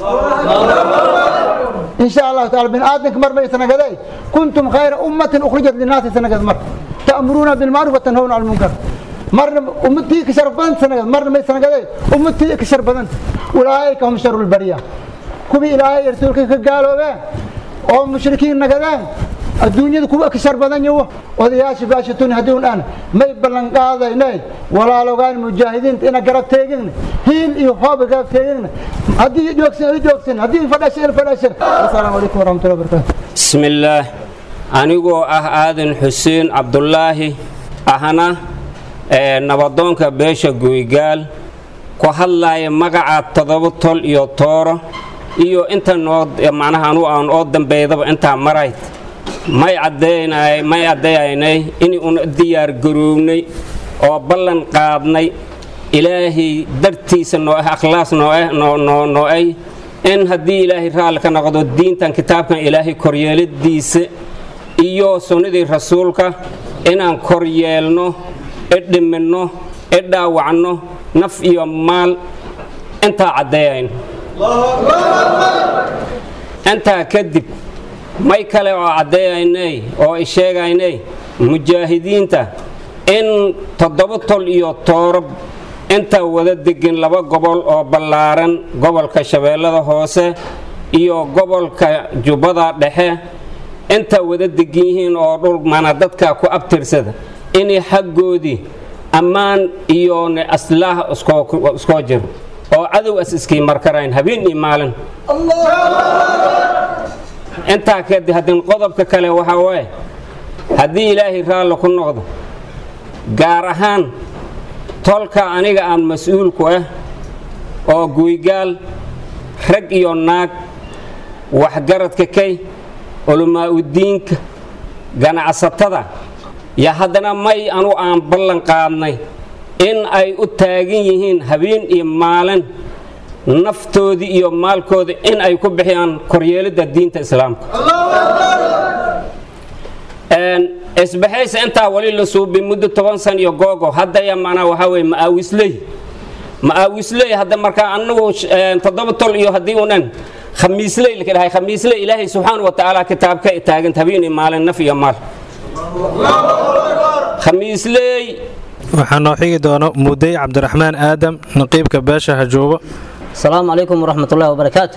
in sha allahu taala bin aadamka mar bay sanagaday kuntum khayra ummatin ukhrijat linaasi sanagad mar ta'muruuna bilmacruf wa tanhawna cala lmunkar marna ummadtii ka shar badan sanagad marna may sanagaday ummadtii ka shar badanta ulaa'ika hum sharu lbariya kuwii ilaahay rasuulka ka gaaloobeen oo mushrikiin nagadeen adduunyada kuwa ka shar badan yawo odayaasha baashatuni haddiun aan may ballan qaadaynay walaalogaan mujaahidiinta ina garab teegigna hiil iyo hooba garab teegigna haddii joogsan i joogsan haddii fadhashan fadhashan asalaamu calaykum waraxmatullahi wabarakatu
bismillaah anigoo ah aadan xuseen cabdulaahi ahna ee nabadoonka beesha guygaal ku hadlaaya magaca toddoba tol iyo tooro iyo inta noo macnaha anu aan oo dambeydaba intaa marayd may caddeynay may caddeeyaynay in una diyaar garoownay oo ballan qaadnay ilaahay dartiisa noo ah akhlaas noo ah noo noo noo ay in haddii ilaahay raalli ka noqdo diintan kitaabkan ilaahay koryeeladiisa iyo sunnadii rasuulka inaan koryeelno idhiminno idhaawacno naf iyo maal intaa caddeeyayn intaa kadib may kale oo caddeeyaynay oo ay sheegaynay mujaahidiinta in toddoba tol iyo tooro inta wada degin laba gobol oo ballaaran gobolka shabeellada hoose iyo gobolka jubbada dhexe inta wada degan yihiin oo dhul mana dadka ku abtirsada inay xaggoodii ammaan iyo aslaah iskoo jiro oo cadow as iskii markarayn habeen iyo maalin intaa kadib haddin qodobka kale waxaa waaye haddii ilaahay raalli ku noqdo gaar ahaan tolka aniga aan mas-uulku ah oo guygaal rag iyo naag waxgaradka kay culammaa-udiinka ganacsatada yo haddana may anu aan ballan qaadnay in ay u taagan yihiin habeen iyo maalin naftoodii iyo maalkooda in ay ku bixiyaan koryeelidda diinta islaamka isbaxaysa intaa wali la suubay muddo toban san iyo googo haddaya manaa waxaa weye ma'aawisley ma'aawisley hadda markaa anagu toddoba tol iyo haddii unan khamiisley laka dhahay khamiisley ilaahay subxaana wa tacaala kitaabka taaganta habeen iyo maalin naf iyo maal khamiisley
waxaa noo xigi doono mudey cabdiraxmaan aadam naqiibka beesha hajuubo
asalaamu calaykum waraxmatullahi wabarakaatu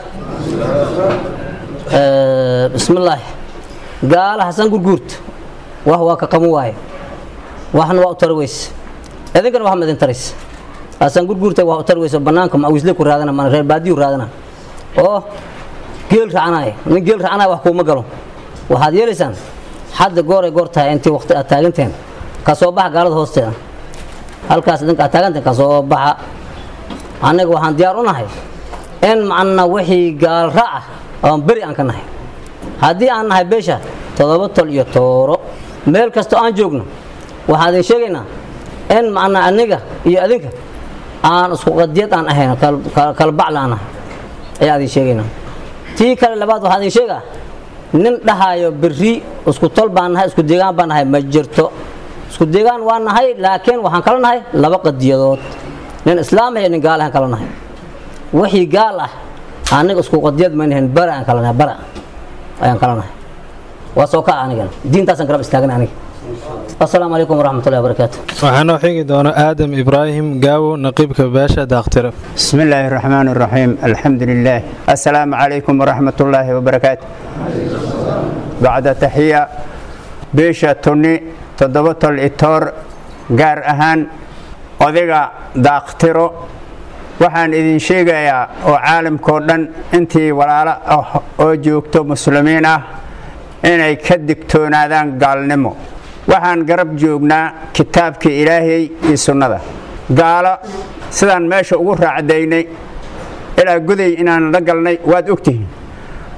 bismillaahi gaala xasan gurguurta wax waa ka qaban waaye waxna waa u tari weyse idinkana wax ma idin taraysa xasan gurguurta wax u tari weyse bannaanka mawisle ku raadana mana reer baadiyu raadana oo geel racanaya nin geel racanaya wax kuuma galo waxaad yeelaysaan hadda gooray goor tahay intii waqti aad taaganteen ka soo baxa gaalada hoosteeda halkaas idinka aad taaganteen ka soo baxa annaga waxaan diyaar u nahay in macna wixii gaalra ah oon beri aan ka nahay haddii aan nahay beesha toddoba tol iyo tooro meel kastoo aan joogno waxaan idin sheegaynaa in macna aniga iyo adinka aan isku qadiyad aan ahayn kala bacla aan nahay ayaa idin sheegaynaa tii kale labaad waxaan idin sheegaa nin dhahayo berri isku tol baan nahay isku deegaan baan nahay ma jirto isku deegaan waa nahay laakiin waxaan kala nahay laba qadiyadood nin islaam iyo nin gaal aan kala nahay wixii gaal ah aniga isku qadiyad ma nahayn bara aan kala nahay bara ayaan kala nahay waa soo kaca anigana diintaasaan garab istaagana aniga asalaamu calaykum waraxmatullahi wabarakaatu
waxaa noo xigi doono aadam ibraahim gaawo naqiibka beesha daaktire
بسم الله الرحمن الرحيم الحمد لله السلام عليكم ورحمة الله وبركاته بعد تحية بيشا توني تضبط الإطار gaar ahaan odayga daaktiro waxaan idin sheegayaa oo caalamkao dhan intii walaalo ah oo joogto muslimiin ah inay ka digtoonaadaan gaalnimo waxaan garab joognaa kitaabkii ilaahay iyo sunnada gaalo sidaan meesha ugu raacdaynay ilaa guday inaan la galnay waad ogtihiin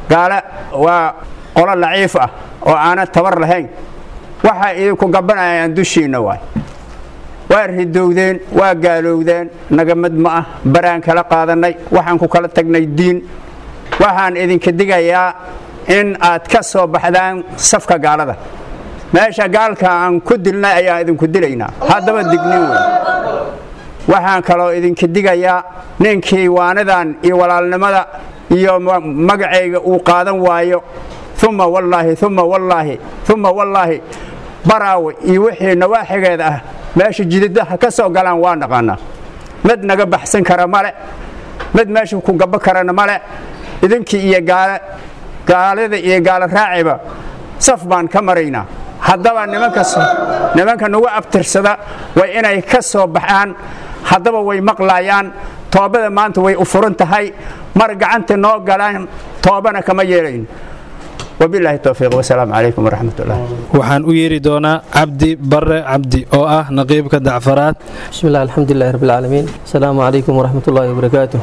gaale waa qolo laciif ah oo aanan tabar lahayn waxay idinku gabanayaan dushiinna waay waa ridowdeen waa gaalowdeen nagamad ma ah baraan kala qaadannay waxaan ku kala tagnay diin waxaan idinka digayaa in aad ka soo baxdaan safka gaalada meesha gaalka aan ku dilnay ayaan idinku dilaynaa haddaba dignin wey waxaan kaloo idinka digayaa ninkii waanidan iyo walaalnimada iyo magacayga uu qaadan waayo uma wallaahi uma wallaahi uma wallaahi baraawe iyo wixii nawaaxigeeda ah meesha jidadaha ka soo galaan waa naqaanaa mid naga baxsan kara male mid meesha ku gabo karana male idinkii iyo gaale gaalada iyo gaalo raaciba saf baan ka maraynaa haddaba nimanka nagu abtirsada way inay ka soo baxaan haddaba way maqlaayaan toobada maanta way u furan tahay mar gacanta noo galaan toobana kama yeelayn wabilaahi towfiiq wasalaamu calaykum waraxmat ullah
waxaan u yeeri doonaa cabdi bare cabdi oo ah naqiibka dacfaraad
بسم الله الحمد لله رب العالمين السلام عليكم ورحمة الله وبركاته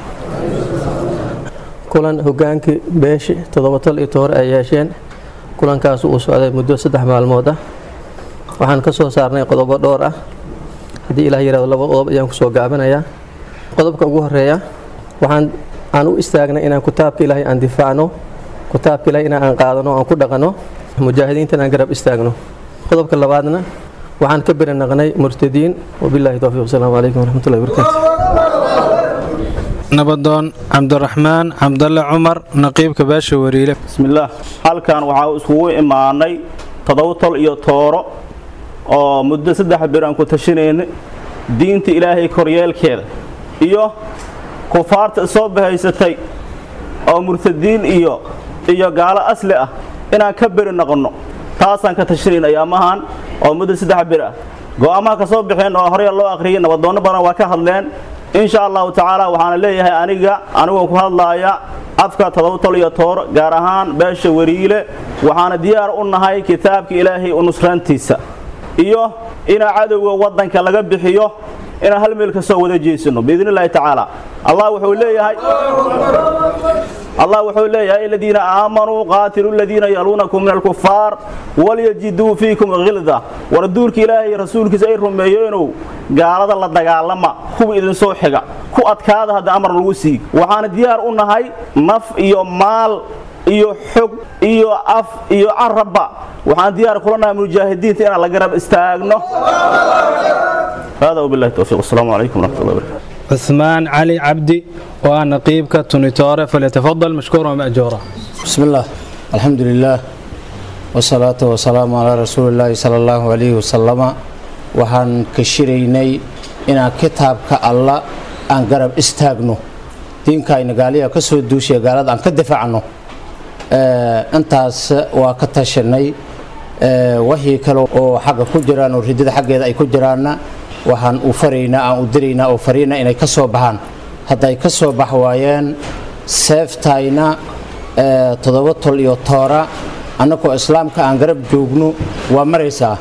kulan hogaankii beeshi toddobatal iyo tohor ay yeesheen kulankaas uu socday muddo saddex maalmood ah waxaan ka soo saarnay qodobo dhowr ah haddii ilaah yirahdo laba qodob ayaan kusoo gaabinayaa qodobka ugu horeeya waxaan aan u istaagnay inaan kitaabka ilaahay aan difaacno kitaabka ilaahay inaan aan qaadano aan ku dhaqanno mujaahidiintan aan garab istaagno qodobka labaadna waxaan ka beri naqnay murtadiin wabilaahi towfiiq wasalaamu calaykum waraxmatullahi wabarakaatu
nabadoon cabdiraxmaan cabdalle cumar naqiibka beesha wariile
bismillaah halkan waxaa iskugu imaanay todobotol iyo tooro oo muddo saddex bir aan ku tashanayna diinta ilaahay koryeelkeeda iyo kufaarta soo bahaysatay oo murtadiin iyo iyo gaalo asli ah inaan ka beri noqonno taasaan ka tashanayna ayaamahan oo muddo saddex bir ah go'aamaha ka soo baxeen oo horey loo akhriyay nabadoonno badan waa ka hadleen insha allahu tacaala waxaana leeyahay aniga anigoo ku hadlaaya afka todobotol iyo toor gaar ahaan beesha wariile waxaana diyaar u nahay kitaabka ilaahay u nusraantiisa iyo inaa cadowga waddanka laga bixiyo inaan hal meel ka soo wada jeesano biidn illahi tacaala allah wuxuu leeyahay allah wuxuu leeyahay aladiina aamanuu qaatiluu aladiina yaluunakum min alkufaar walyajiduu fiikum khilda war duurka ilaahay rasuulkiisa ay rumeeyeenow gaalada la dagaalama kuwa idinsoo xiga ku adkaada hadda amar lagu sii waxaana diyaar u nahay naf iyo maal iyo xog iyo af iyo carabba waxaan diyaar kula nahay mujaahidiinta inaan la garab istaagno hada wabillahi towfiiq wasalaamu calaykum waraxmat ullahi barakatu
عثمان علي عبدي وأنا نقيبك تونيتوري فليتفضل مشكورا ومأجورا
بسم الله الحمد لله والصلاة والسلام على رسول الله صلى الله عليه وسلم waxaan ka shiraynay inaan kitaabka alla aan garab istaagno diinkayna gaaliya ka soo duushiya gaalada aan ka difaacno intaas waa ka tashanay wixii kale oo xagga ku jiraan oo ridada xaggeeda ay ku jiraanna waxaan u faraynaa aan u diraynaa oo fariina inay ka soo baxaan hadday ka soo bax waayeen seeftayna toddoba tol iyo toora annagoo islaamka aan garab joogno waa maraysaa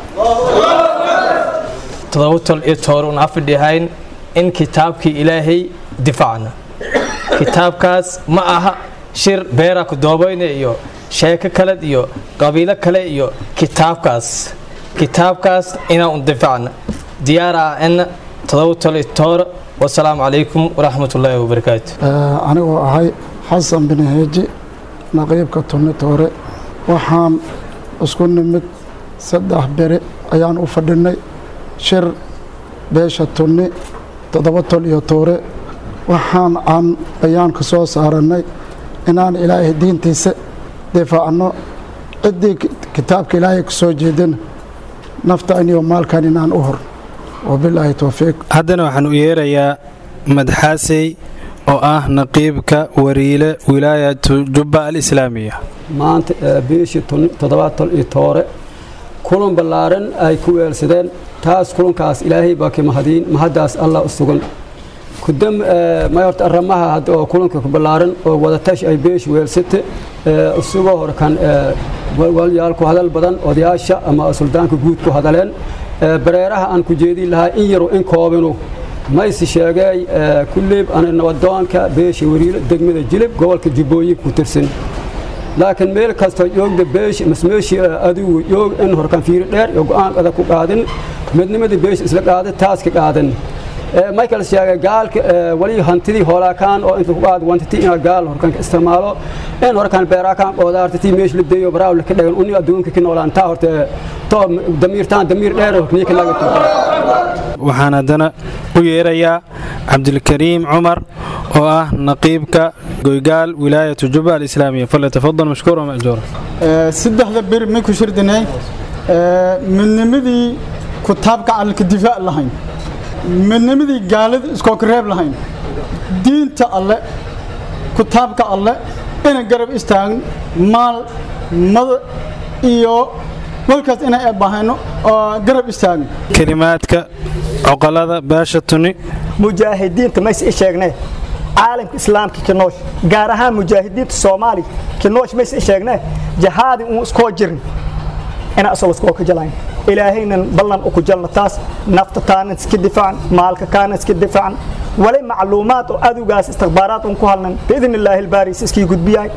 toddoba tol iyo toor un afidhihayn in kitaabkii ilaahay difaacna kitaabkaas ma aha shir beera ku doobayna iyo sheeko kale iyo qabiilo kale iyo kitaabkaas kitaabkaas inaan un difaacna diyaara en todoba tol iyo toor wasalaamu calaykum waraxmat ullaahi wabarakaatu
anigoo ahay xasan bin heeji naqiibka tunni toore waxaan isku nimid saddex beri ayaan u fadhinay shir beesha tunni toddoba tol iyo toore waxaan aan bayaan ka soo saarannay inaan ilaahay diintiisa difaacno ciddii kitaabka ilaahay ka soo jeedana nafta iniyo maalkan inaan u horno wabilaahi towfiiq
haddana waxaan u yeerayaa madxaasey oo ah naqiibka wariile wilaayatu jubba alislaamiya
maanta biishii toddobaad tol iyo toore kulan ballaaran ay ku weelsadeen taas kulankaas ilaahay baa ka mahadiin mahaddaas allah u sugan kudam may horta arrimaha hadda oo kulanka ku ballaaran oo wadatash ay beesh weelsate isagoo hore kan walyaal ku hadal badan odayaasha ama suldaanka guud ku hadaleen bareeraha aan ku jeedin lahaa in yaru in koobinu maysi sheegay kulleyb ana nabadoonka beesha wariilo degmada jilib gobolka jubbooyinka ku tirsan laakiin meel kastoo joogda beeshi masmeeshi adigu joog in horkan fiiri dheer iyo go'aan adag ku qaadin midnimadii beeshi isla qaaday taas ka qaadan michael sheegay gaalka wali hantidii hoolaakaan oo inta ku qaad wantiti ina gaal horkan ka isticmaalo in horkan beeraakaan qoodaartiti meesh la deeyo baraaw la ka dhagan uni adduunka ka noolaan taa horta to damiirtaan damiir dheer horkaniya ka laga
waxaan haddana u yeerayaa cabdilkariim cumar oo ah naqiibka goygaal wilaayatu juba alislaamiya falyatafadal mashkuura majuura
saddexda beri may ku shirdinay midnimadii kutaabka calalka difaac lahayn midnimadii gaalada iskooka reeb lahayn diinta alle kutaabka alle inay garab istaagin maal mada iyo walkaas inay eebbahayno oo garab istaagin
kelimaadka coqolada beesha tuni
mujaahidiinta mays i sheegnee caalamka islaamka kinoosh gaar ahaan mujaahidiinta soomaaliya kinoosh mays i sheegnee jahaadi uun iskoo jirin ina asal iskoo ka jalayn ilaahaynan ballan uku jalno taas nafta taanan iska difaacan maalka kaanan iska difaacan wali macluumaad oo adowgaas istikhbaaraad un ku halnan biidn illaahi albaaris iskii gudbiyahay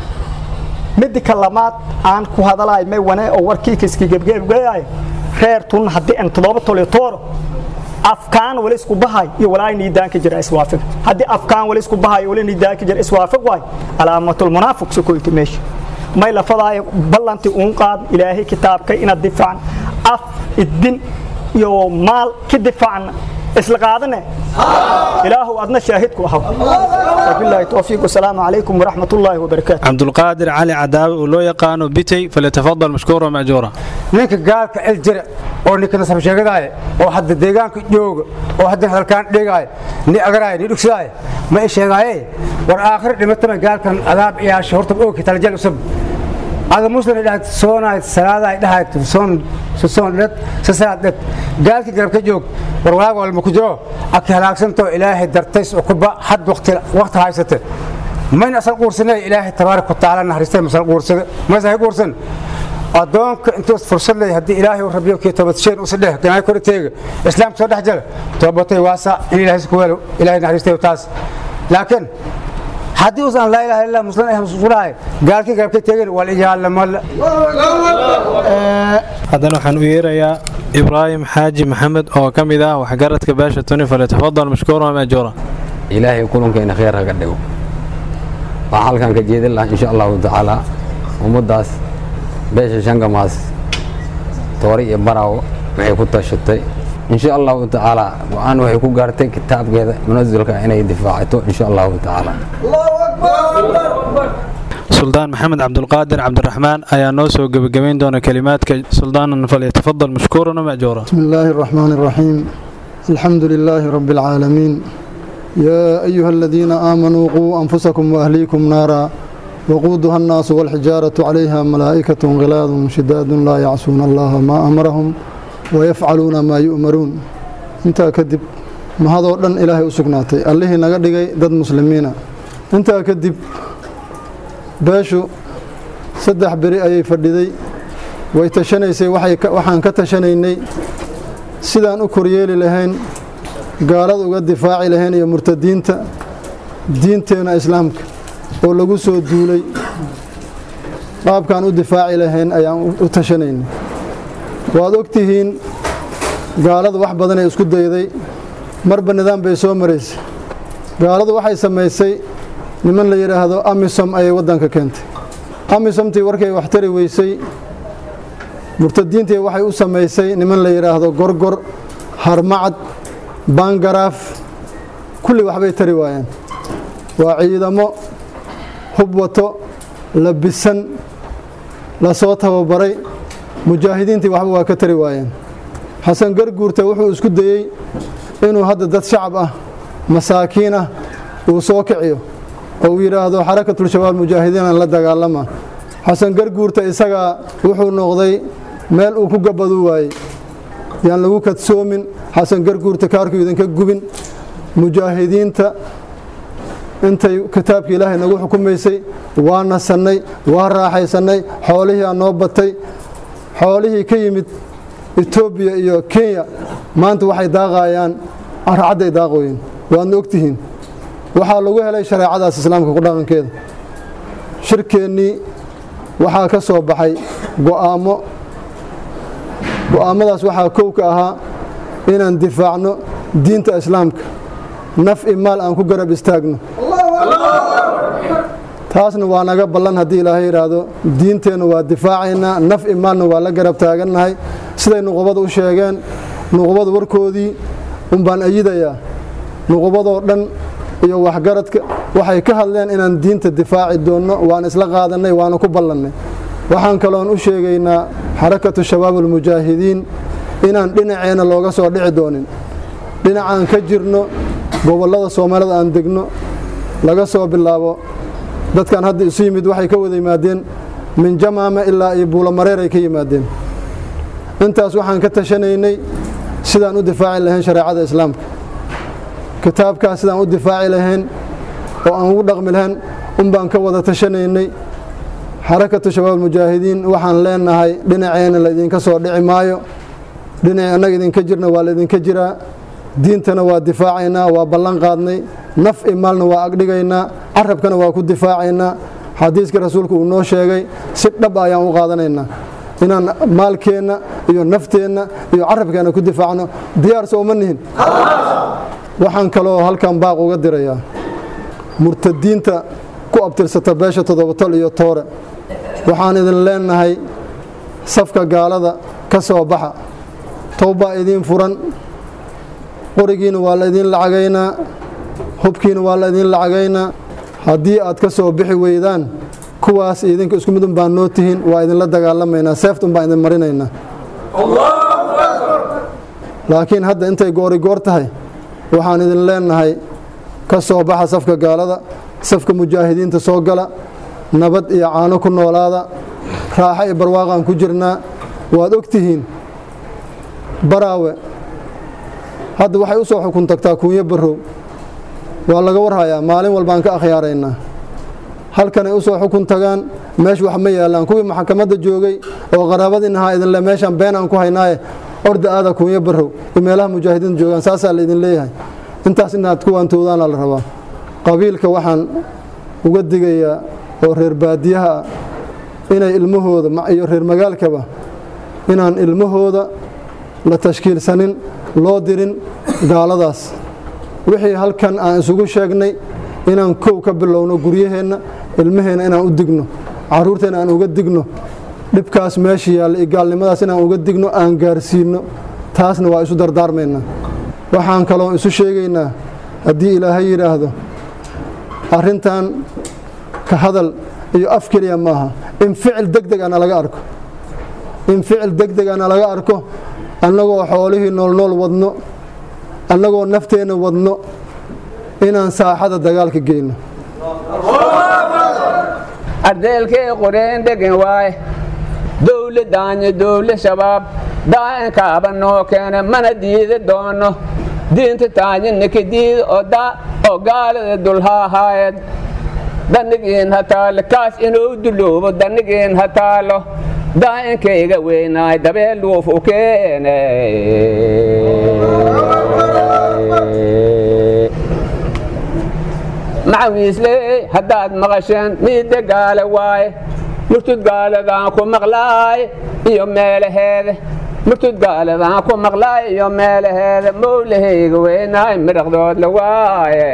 midda ka lamaad aan ku hadalaay may wane oo warkii kiski gebgebgeyaay reer tun haddii aan toddoba tol iyo tooro afkaan wali isku bahay iyo walaa niidaan ka jira iswaafiq haddii afkaan wali isku bahay wali niidaan ka jira iswaafiq waay calaamatul munaafiq sukoyti meesha may lafadaayo ballantii uun qaad ilaahay kitaabkay inaad difaacan af idin iyo maal ka difaacan isla qaadane ilaahu adna shaahidku ahaw wabilaahi towfiiq wasalaamu calaykum waraxmat ullaahi wabarakaatu
cabdulqaadir cali cadaawe oo loo yaqaano bitay falyatafadal mashkuura majuura
ninka gaalka cel jira oo ninka nasab sheegadaaya oo hadda deegaanka jooga oo hadda hadalkaan dhigaayo ni agaraaya ni dhugsadaayo ma i sheegaaye war aakhir dhimatama gaalkan adaab iyaasha horta ooki talajal usab ada muslim dhahay soonaay salaada dhahay soon soon dad sasaad dad gaalki garab ka joog war walaag walma ku jiro aki halaagsanto ilaahay dartays oo kuba had waqti waqti haysate mayna asal quursanay ilaahay tabaaraka taala naxariistay masal quursada maysa hay quursan adoonka intuu fursad leeyahay haddii ilaahay uu rabiyo kii toobad sheen usa dheh ganaayo kor teega islaam soo dhex jala toobatay waasa in ilaahay ku weelo ilaahay naxariistay taas laakiin haddii uusan laa ilaaha illa muslim ah musulahay gaalkii garabka teegin wal iyaalla malla
haddana waxaan u yeerayaa ibraahim xaaji maxamed oo ka mid ah waxgaradka beesha tuni falyatafadal mashkuura majuura
ilaahay kulankeena khayr haga dhigo waxaa halkan ka jeedin lahaa insha allahu tacaala ummaddaas beesha shangamaas toori iyo baraawo waxay ku tashatay insha allahu tacaala go-aan waxay ku gaartay kitaabkeeda munasilka inay difaacato insha allahu tacaala
suldaan maxamed cabdulqaadir cabdiraxmaan ayaa noo soo gebagabayn doona kelimaadka suldaanan falyatafadal mashkuuran majuura
بسم الله الرحمن الرحيم الحمد لله رب العالمين يا أيها الذين آمنوا قوا أنفسكم وأهليكم نارا وقودها الناس والحجارة عليها ملائكة غلاظ شداد لا يعصون الله ما أمرهم ويفعلون ما يؤمرون انت كدب ما هذا ودن إلهي أسقناتي الله نغدغي دد مسلمين انت كدب باشو saddex beri ayay fadhiday way tashanaysay waxaan ka tashanaynay sidaan u koryeeli lahayn gaalada uga difaaci lahayn iyo murtadiinta diinteenna islaamka oo lagu soo duulay qaabkaan u difaaci lahayn ayaan u tashanaynay waad ogtihiin gaaladu wax badanay isku dayday marba nidaam bay soo maraysay gaaladu waxay samaysay niman la yidhaahdo amisom ayay waddanka keentay amisomtii warkay wax tari weysay murtadiintii waxay u samaysay niman la yidhaahdo gorgor harmacad bangaraaf kulli waxbay tari waayeen waa ciidamo hub wato labisan lasoo tababaray mujaahidiintii waxba waa ka tari waayeen xasan garguurta wuxuu isku dayey inuu hadda dad shacab ah masaakiin ah uu soo kiciyo oo uu yidhaahdo xarakatulshabaab mujaahidiinan la dagaalama xasan garguurta isagaa wuxuu noqday meel uu ku gabaduu waayey yaan lagu kadsoomin xasan garguurta kaarku idinka gubin mujaahidiinta intay kitaabka ilaahay nagu xukumaysay waa nasannay waa raaxaysannay xoolihii aa noo batay xoolihii ka yimid etoobiya iyo kenya maanta waxay daaqayaan caracadday daaqooyin waadna ogtihiin waxaa lagu helay shareecadaas islaamka ku dhaqankeeda shirkeennii waxaa ka soo baxay go'aamo go'aamadaas waxaa kow ka ahaa inaan difaacno diinta islaamka naf i maal aan ku garab istaagno taasna waa naga ballan haddii ilaahay yidhaahdo diinteenna waa difaacaynaa naf i maalna waa la garab taagannahay siday nuqubada u sheegeen nuqubada warkoodii unbaan ayidayaa nuqubadoo dhan iyo waxgaradka waxay ka hadleen inaan diinta difaaci doonno waan isla qaadannay waana ku ballannay waxaan kaloon u sheegaynaa xarakatu shabaab almujaahidiin inaan dhinaceenna looga soo dhici doonin dhinacaan ka jirno gobollada soomaalida aan degno laga soo bilaabo dadkan hadda isu yimid waxay ka wada yimaadeen min jamaama ilaa iyo buulamareer ay ka yimaadeen intaas waxaan ka tashanaynay sidaan u difaaci lahayn shareecada islaamka kitaabkaas sidaan u difaaci lahayn oo aan ugu dhaqmi lahayn unbaan ka wada tashanaynay xarakatu shabaab mujaahidiin waxaan leenahay dhinaceenna laydinka soo dhici maayo dhinaci annaga idinka jirna waa laydinka jiraa diintana waa difaacaynaa waa ballan qaadnay naf i maalna waa agdhigaynaa carabkana waa ku difaacaynaa xadiiska rasuulku uu noo sheegay si dhab ayaan u qaadanaynaa inaan maalkeenna iyo nafteenna iyo carabkeenna ku difaacno diyaar sooma nihin waxaan kaloo halkan baaq uga dirayaa murtadiinta ku abtirsata beesha toddobatol iyo toore waxaan idin leenahay safka gaalada ka soo baxa towbaa idiin furan qorigiina waa laydin lacagaynaa hubkiina waa laydin lacagaynaa haddii aad ka soo bixi weydaan kuwaas idinka isku midun baan noo tihiin waa idinla dagaalamaynaa seeftun baan idin marinaynaa laakiin hadda intay goorigoor tahay waxaan idin leenahay ka soo baxa safka gaalada safka mujaahidiinta soo gala nabad iyo caano ku noolaada raaxo iyo barwaaqaan ku jirnaa waad og tihiin baraawe hadda waxay u soo xukun tagtaa kuunyo barrow waa laga warhayaa maalin walbaan ka akhyaaraynaa halkanay u soo xukun tagaan meesha wax ma yaallaan kuwii maxkamadda joogay oo qaraabadiinahaa idinle meeshaan been aan ku haynaaye orda aada kuunyo barrow iyo meelaha mujaahidiinta joogaan saasaa laydin leeyahay intaas inaad kuwaantoodaana la rabaa qabiilka waxaan uga digayaa oo reer baadiyaha ah inay ilmahooda iyo reer magaalkaba inaan ilmahooda la tashkiilsanin loo dirin gaaladaas wixii halkan aan isugu sheegnay inaan kow ka bilowno guryaheenna ilmaheenna inaan u digno carruurteenna aan uga digno dhibkaas meesha yaalla iyo gaalnimadaas inaan uga digno aan gaarsiinno taasna waa isu dardaarmaynaa waxaan kaloo isu sheegaynaa haddii ilaahay yidhaahdo arrintan ka hadal iyo af keliya maaha in ficil deg deg ana laga arko in ficil deg deg ana laga arko annagoo xoolihii noolnool wadno annagoo nafteenna wadno inaan saaxada dagaalka geyno
ardeelkee qoreen dhegan waaye dowle daanye dowle shabaab daa'inkaaba noo keene mana diidi doono diinta taanyinnika diida oo daa oo gaalada dulhaahaayed dannigiin ha taalo kaas inuu duloobo dannigiin ha taalo daa'inkayga weynaay dabeel luuf u keene macawiisley haddaad maqasheen miidda gaale waaye murtud gaaladaan ku maqlaay iyo meelaheeda murtud gaaladaan ku maqlaay iyo meelaheeda mowlahayga weynaay midhaqdood la waaye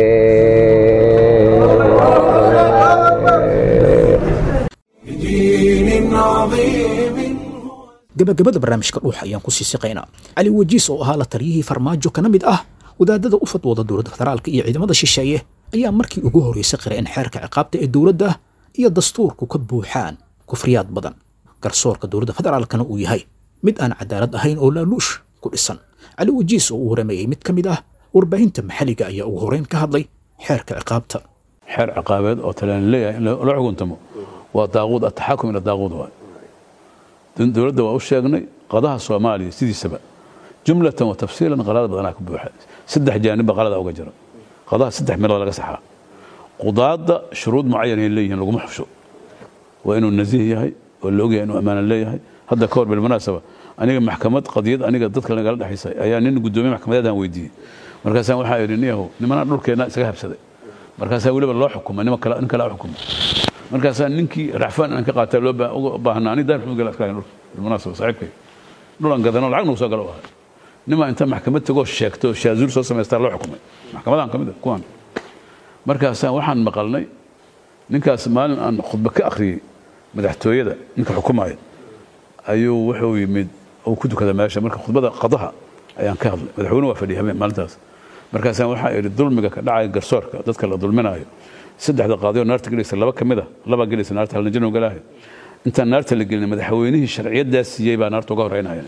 gabagabada barnaamijka dhuuxa ayaan ku sii siqaynaa cali wajiis oo ahaa la taliyihii farmaajo kana mid ah wadaadada u fadwooda dowladda federaalka iyo ciidamada shisheeye ayaa markii ugu horreysay qira in xeerka ciqaabta ee dowladda iyo dastuurku ka buuxaan kufriyaad badan garsoorka dowladda federaalkana uu yahay mid aan cadaalad ahayn oo laaluush ku dhisan cali wajiis oo uu warameeyey mid ka mid ah warbaahinta maxalliga ayaa ugu horreyn ka hadlay xeerka ciqaabta
xeer ciqaabeed oo talaan leeyahay in la xukuntamo waa daaquud ataxakum ila daaquud waay dowladda waa u sheegnay qadaha soomaaliya sidiisaba jumlatan wa tafsiilan qalada badanaa ka buuxa saddex jaanibba qalada uga jira qadaha saddex meelood laga saxaa qudaadda shuruud mucayan ay leeyihiin laguma xusho waa inuu nasiih yahay oo la ogyahay inuu ammaana leeyahay hadda ka hor bilmunaasaba aniga maxkamad qadiyad aniga dadka nagala dhexaysay ayaa nin guddoomiye maxkamadeedaan weydiiyey markaasaan waxaa idhi niyahow nimanaa dhulkeenna isaga habsaday markaasaa weliba loo xukumay nin kale nin kale xukumay markaasaa ninkii racfaan aan ka qaataa loo baa- uga baahnaa ani daar mugala iska dhulka bilmunaasaba saaxiibkay dhulan gadano lacag nagu soo galo u ahay nimaa inta maxkamad tagoo sheegto shaazuur soo samaystaa loo xukumay maxkamadan ka mid ah kuwan markaasaan waxaan maqalnay ninkaas maalin aan khudba ka akhriyey madaxtooyada ninka xukumaya ayuu wuxuu yimid uu ku tukada meesha marka khudbada qadaha ayaan ka hadlay madaxweyne waa fadhiyay habeen maalintaas markaasaan waxaa idhi dulmiga ka dhacaya garsoorka dadka la dulminayo saddexda qaadiyoo naarta gelaysa laba ka mid a laba gelaysa naarta halna jannuu galaahay intaan naarta la gelin madaxweynihii sharciyadaas siiyey baa naarta uga horeynaya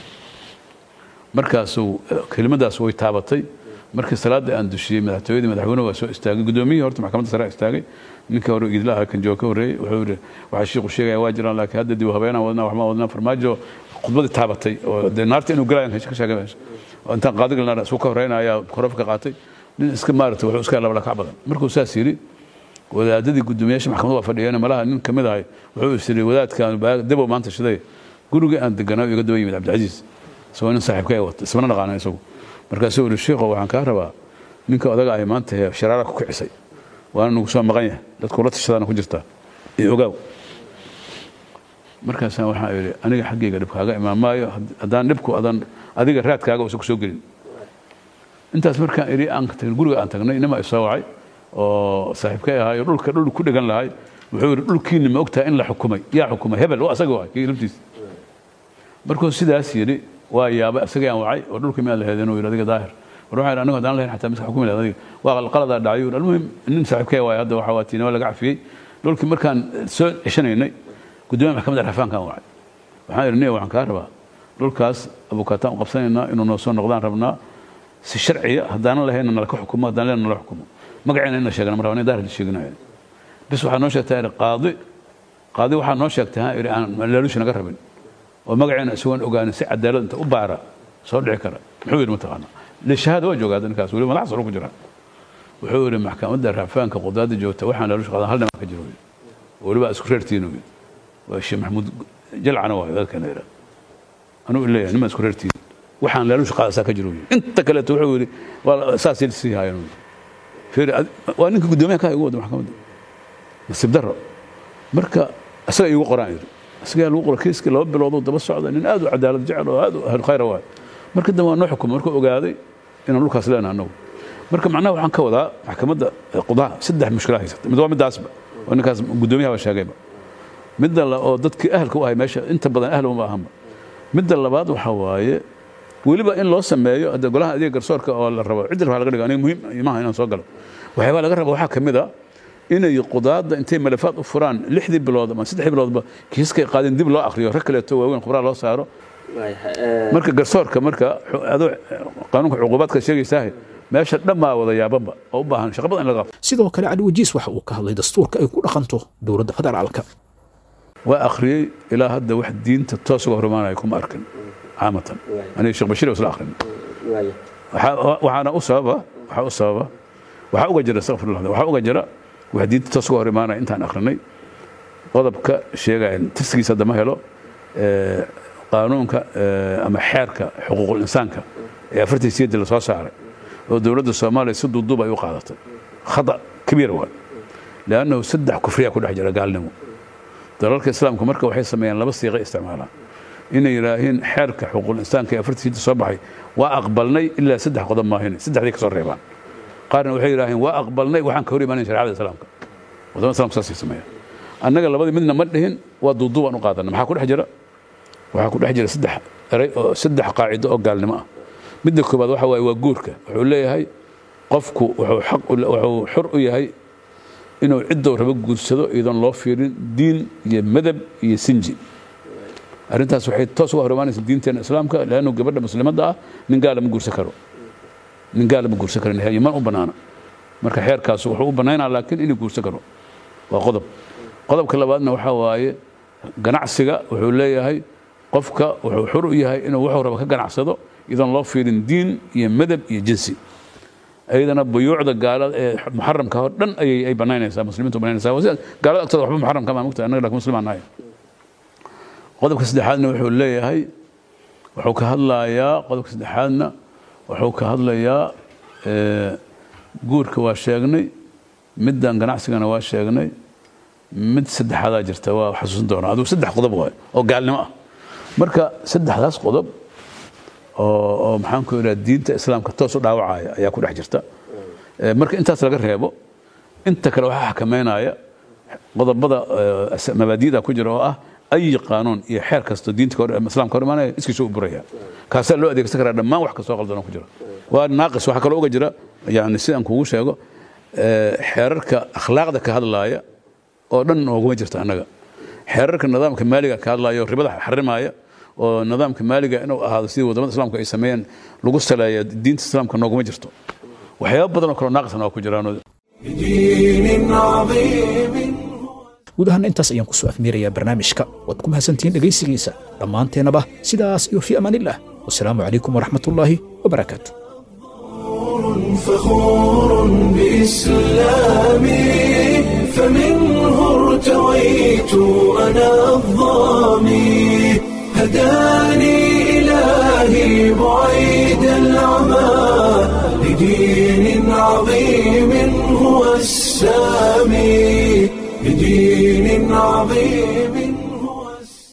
markaasuu kelimadaas way taabatay markii salaada aan dushiyey madaxtooyadii madaxweynuhu waa soo istaagay gudoomiyihii horta maxkamadda sare istaagay ninka hore idla ahaa kan jooga ka horreeyey wuxuu yidhi waxaa shiiku sheegaya waa jiraan laakiin hadda dib u habeenaan wadnaa waxma wadnaa farmaajo khudbadii taabatay oo dee naarta inuu galayan ka sheegay meesha oo intaan qaadiga naar isuu ka horreynaya korofka ka qaatay nin iska maarata wuxuu iska laba lakac badan markuu saas yidhi wadaadadii gudoomiyaasha maxkamadda waa fadhiyeen malaha nin kamid ahay wuxuu is yidhi wadaadkaan dabo maanta shiday gurigii aan deganaa iga daba yimid cabdicasiis isagoo nin saaxiibka wata ismana dhaqaana isagu markaasuu yidhi sheekho waxaan kaa rabaa ninka odaga ay maanta hee sharaara ku kicisay waana nagu soo maqan yahay dadku la tashadaana ku jirtaa iyo ogaaw markaasaan waxaa yidhi aniga xaggayga dhib kaaga imaan maayo haddaan dhibku adan adiga raadkaaga uusan ku soo gelin intaas markaan idhi aan tagin guriga aan tagnay nima i soo wacay oo saaxiibkay ahaayo dhulka dhul ku dhegan lahay wuxuu yidhi dhulkiinni ma ogtahay in la xukumay yaa xukumay hebel waa asaga waay kii laftiisa markuu sidaas yidhi waa yaabay asagii aan wacay oo dhulkii miyaa la heedeen uu yidhi adiga daahir war waxaa yidhi anigu haddaan lahayn xataa miska xukumi lahayd adiga waa qaladaa dhacay yuu almuhim nin saaxiibkay waay hadda waxaa waa tiinama laga cafiyey dhulkii markaan soo ceshanaynay gudoomiya maxkamadda rafaankaan wacay waxaan idhi niya waxaan kaa rabaa dhulkaas abukaataan u qabsanaynaa inuu noo soo noqdaan rabnaa si sharciya haddaanan lahayna nala ka xukumo haddaan lehna nala xukumo magaceena in la sheegana mar rabaa daahir la sheeginayo bis waxaa noo sheegtaa idhi qaadi qaadi waxaa noo sheegtay ha idhi aan laaluushi naga rabin oo magaceena isagoon ogaanin si cadaalad inta u baara soo dhici kara muxuu yidhi mataqaana lishahaada waa joogaa ninkaas weli madax saro ku jira wuxuu yidhi maxkamadda raafaanka qudaada joogta waxaan laaluushi qaadan hal dhimaa ka jiro weliba isku reertiin yidhi waa sheekh maxamuud jalcana waayo dadkana yidhaa anuu leeyahay niman isku reertiin waxaan laaluushi qaadasaa ka jiro inta kaleeto wuxuu yidhi waa saasay sii haayeen fiiri waa ninka guddoomiyaha ka igu wada maxkamadda nasiib darro marka isaga iigu qoraan yidhi isagaa lagu qoro kiiskii laba biloodoo daba socda nin aad u cadaalad jecel oo aad u ahlu khayra waayo marka dambe waa noo xukumay markuu ogaaday inaan dhulkaas leenahay annagu marka macnaha waxaan ka wadaa maxkamadda qudaha saddex mushkila haysata mid waa midaasba oo ninkaas guddoomiyaha baa sheegayba midda la oo dadkii ahalka u ahay meesha inta badan ahl uma ahanba midda labaad waxaa waaye weliba in loo sameeyo hadda golaha adeeg garsoorka oo la rabo ciddi rabaa laga dhigo aniga muhiim imaha inaan soo galo waxyaabaa laga raba waxaa ka mid a inay qudaadda intay malafaad u furaan lixdii bilood ama saddexdii biloodba kiiskay qaadeen dib loo akhriyo rag kaleeto waaweyn khubraa loo saaro marka garsoorka marka adoo qaanuunka cuqubaadka sheegaysaa meesha dhammaa wada yaabanba oo u baahan shaqa badan in laga qabto
sidoo kale cali wajiis waxa uu ka hadlay dastuurka ay ku dhaqanto dowladda federaalka
waa akhriyey ilaa hadda wax diinta toos uga hormaanaya kuma arkin caamatan aniga sheekh bashiir isla akhrin waxaana u sababa waxaa u sababa waxaa uga jira astaqfirullah waxaa uga jira wax diinta toos uga hor imaanaya intaan akhrinay qodobka sheegaya tirsigiisa hadda ma helo qaanuunka ama xeerka xuquuqul insaanka ee afartii siyadii la soo saaray oo dowladda soomaaliya si duuduub ay u qaadatay khata kabiir waa leannahu saddex kufriya ku dhex jira gaalnimo dalalka islaamku marka waxay sameeyaan laba siiqay isticmaalaan inay yidhaahiin xeerka xuquuqul insaanka ee afartii siyadii soo baxay waa aqbalnay ilaa saddex qodob maahine saddexdii ka soo reebaan qaarna waxay yidhaaheen waa aqbalnay waxaan ka hor imaanayn shareecada islaamka wadamada islamka saasay sameeyaan annaga labadii midna ma dhihin waa duuduubaan u qaadana maxaa ku dhex jira waxaa ku dhex jira saddex eray oo saddex qaacido oo gaalnimo ah midda koobaad waxa waaye waa guurka wuxuu leeyahay qofku wuxuu xaq wuxuu xur u yahay inuu ciddou rabo guursado iyadoon loo fiirin diin iyo madab iyo sinji arrintaas waxay toos uga hor imaanaysa diinteena islaamka leannu gabadha muslimadda ah nin gaala ma guursan karo nin gaala ma guursan karo man u bannaana marka xeerkaas wuxuu u bannaynaa laakiin inuu guursan karo waa qodob qodobka labaadna waxaa waaye ganacsiga wuxuu leeyahay qofka wuxuu xur u yahay inuu wuxuu rabo ka ganacsado iyadoon loo fiirin diin iyo madab iyo jinsi ayadana buyuucda gaalada ee muxaramka oo dhan ayay ay banaynaysaa muslimiintu banaynaysaa sida gaalada agtooda waxba muxaramka maa mugtahay annaga laakiin muslimaan nahay qodobka saddexaadna wuxuu leeyahay wuxuu ka hadlayaa qodobka saddexaadna wuxuu ka hadlayaa guurka waa sheegnay middan ganacsigana waa sheegnay mid saddexaadaa jirta waa xasuusin doonaa adigu saddex qodob waay oo gaalnimo ah marka saddexdaas qodob oo oo maxaan ku idhaha diinta islaamka toos u dhaawacaya ayaa ku dhex jirta Eh, marka intaas laga reebo inta kale waxaa xakameynaya qodobada eh, mabaadi'da ku jira oo ah ay qaanuun iyo xeer kasto diinta ka hor- islaamka hor imaanaya iskiisu u buraya kaasaa loo adeegsan karaa dhammaan wax kastoo qaldan oo ku jira waa naaqis waxaa kaloo uga jira yani sidaan kugu sheego eh, xeerarka akhlaaqda ka hadlaaya oo dhan ooguma jirta annaga xeerarka nidaamka maaliga ka hadlaaya oo ribada xarimaya oo nidaamka maaliga inuu ahaado sidii wadamada islaamka ay sameeyeen lagu saleeya diinta islaamka nooguma jirto waxyaabo badan oo kaloo naaqisna waa ku jiraan
بدين عظيم
guud ahaan intaas ayaan kusoo afmeerayaa barnaamijka waad ku mahadsantihiin dhegaysigiisa dhammaanteennaba sidaas iyo fii amaanillah wasalaamu calaykum waraxmatullaahi wabarakaatu
فخور بإسلامي فمنه ارتويت أنا الظامي هداني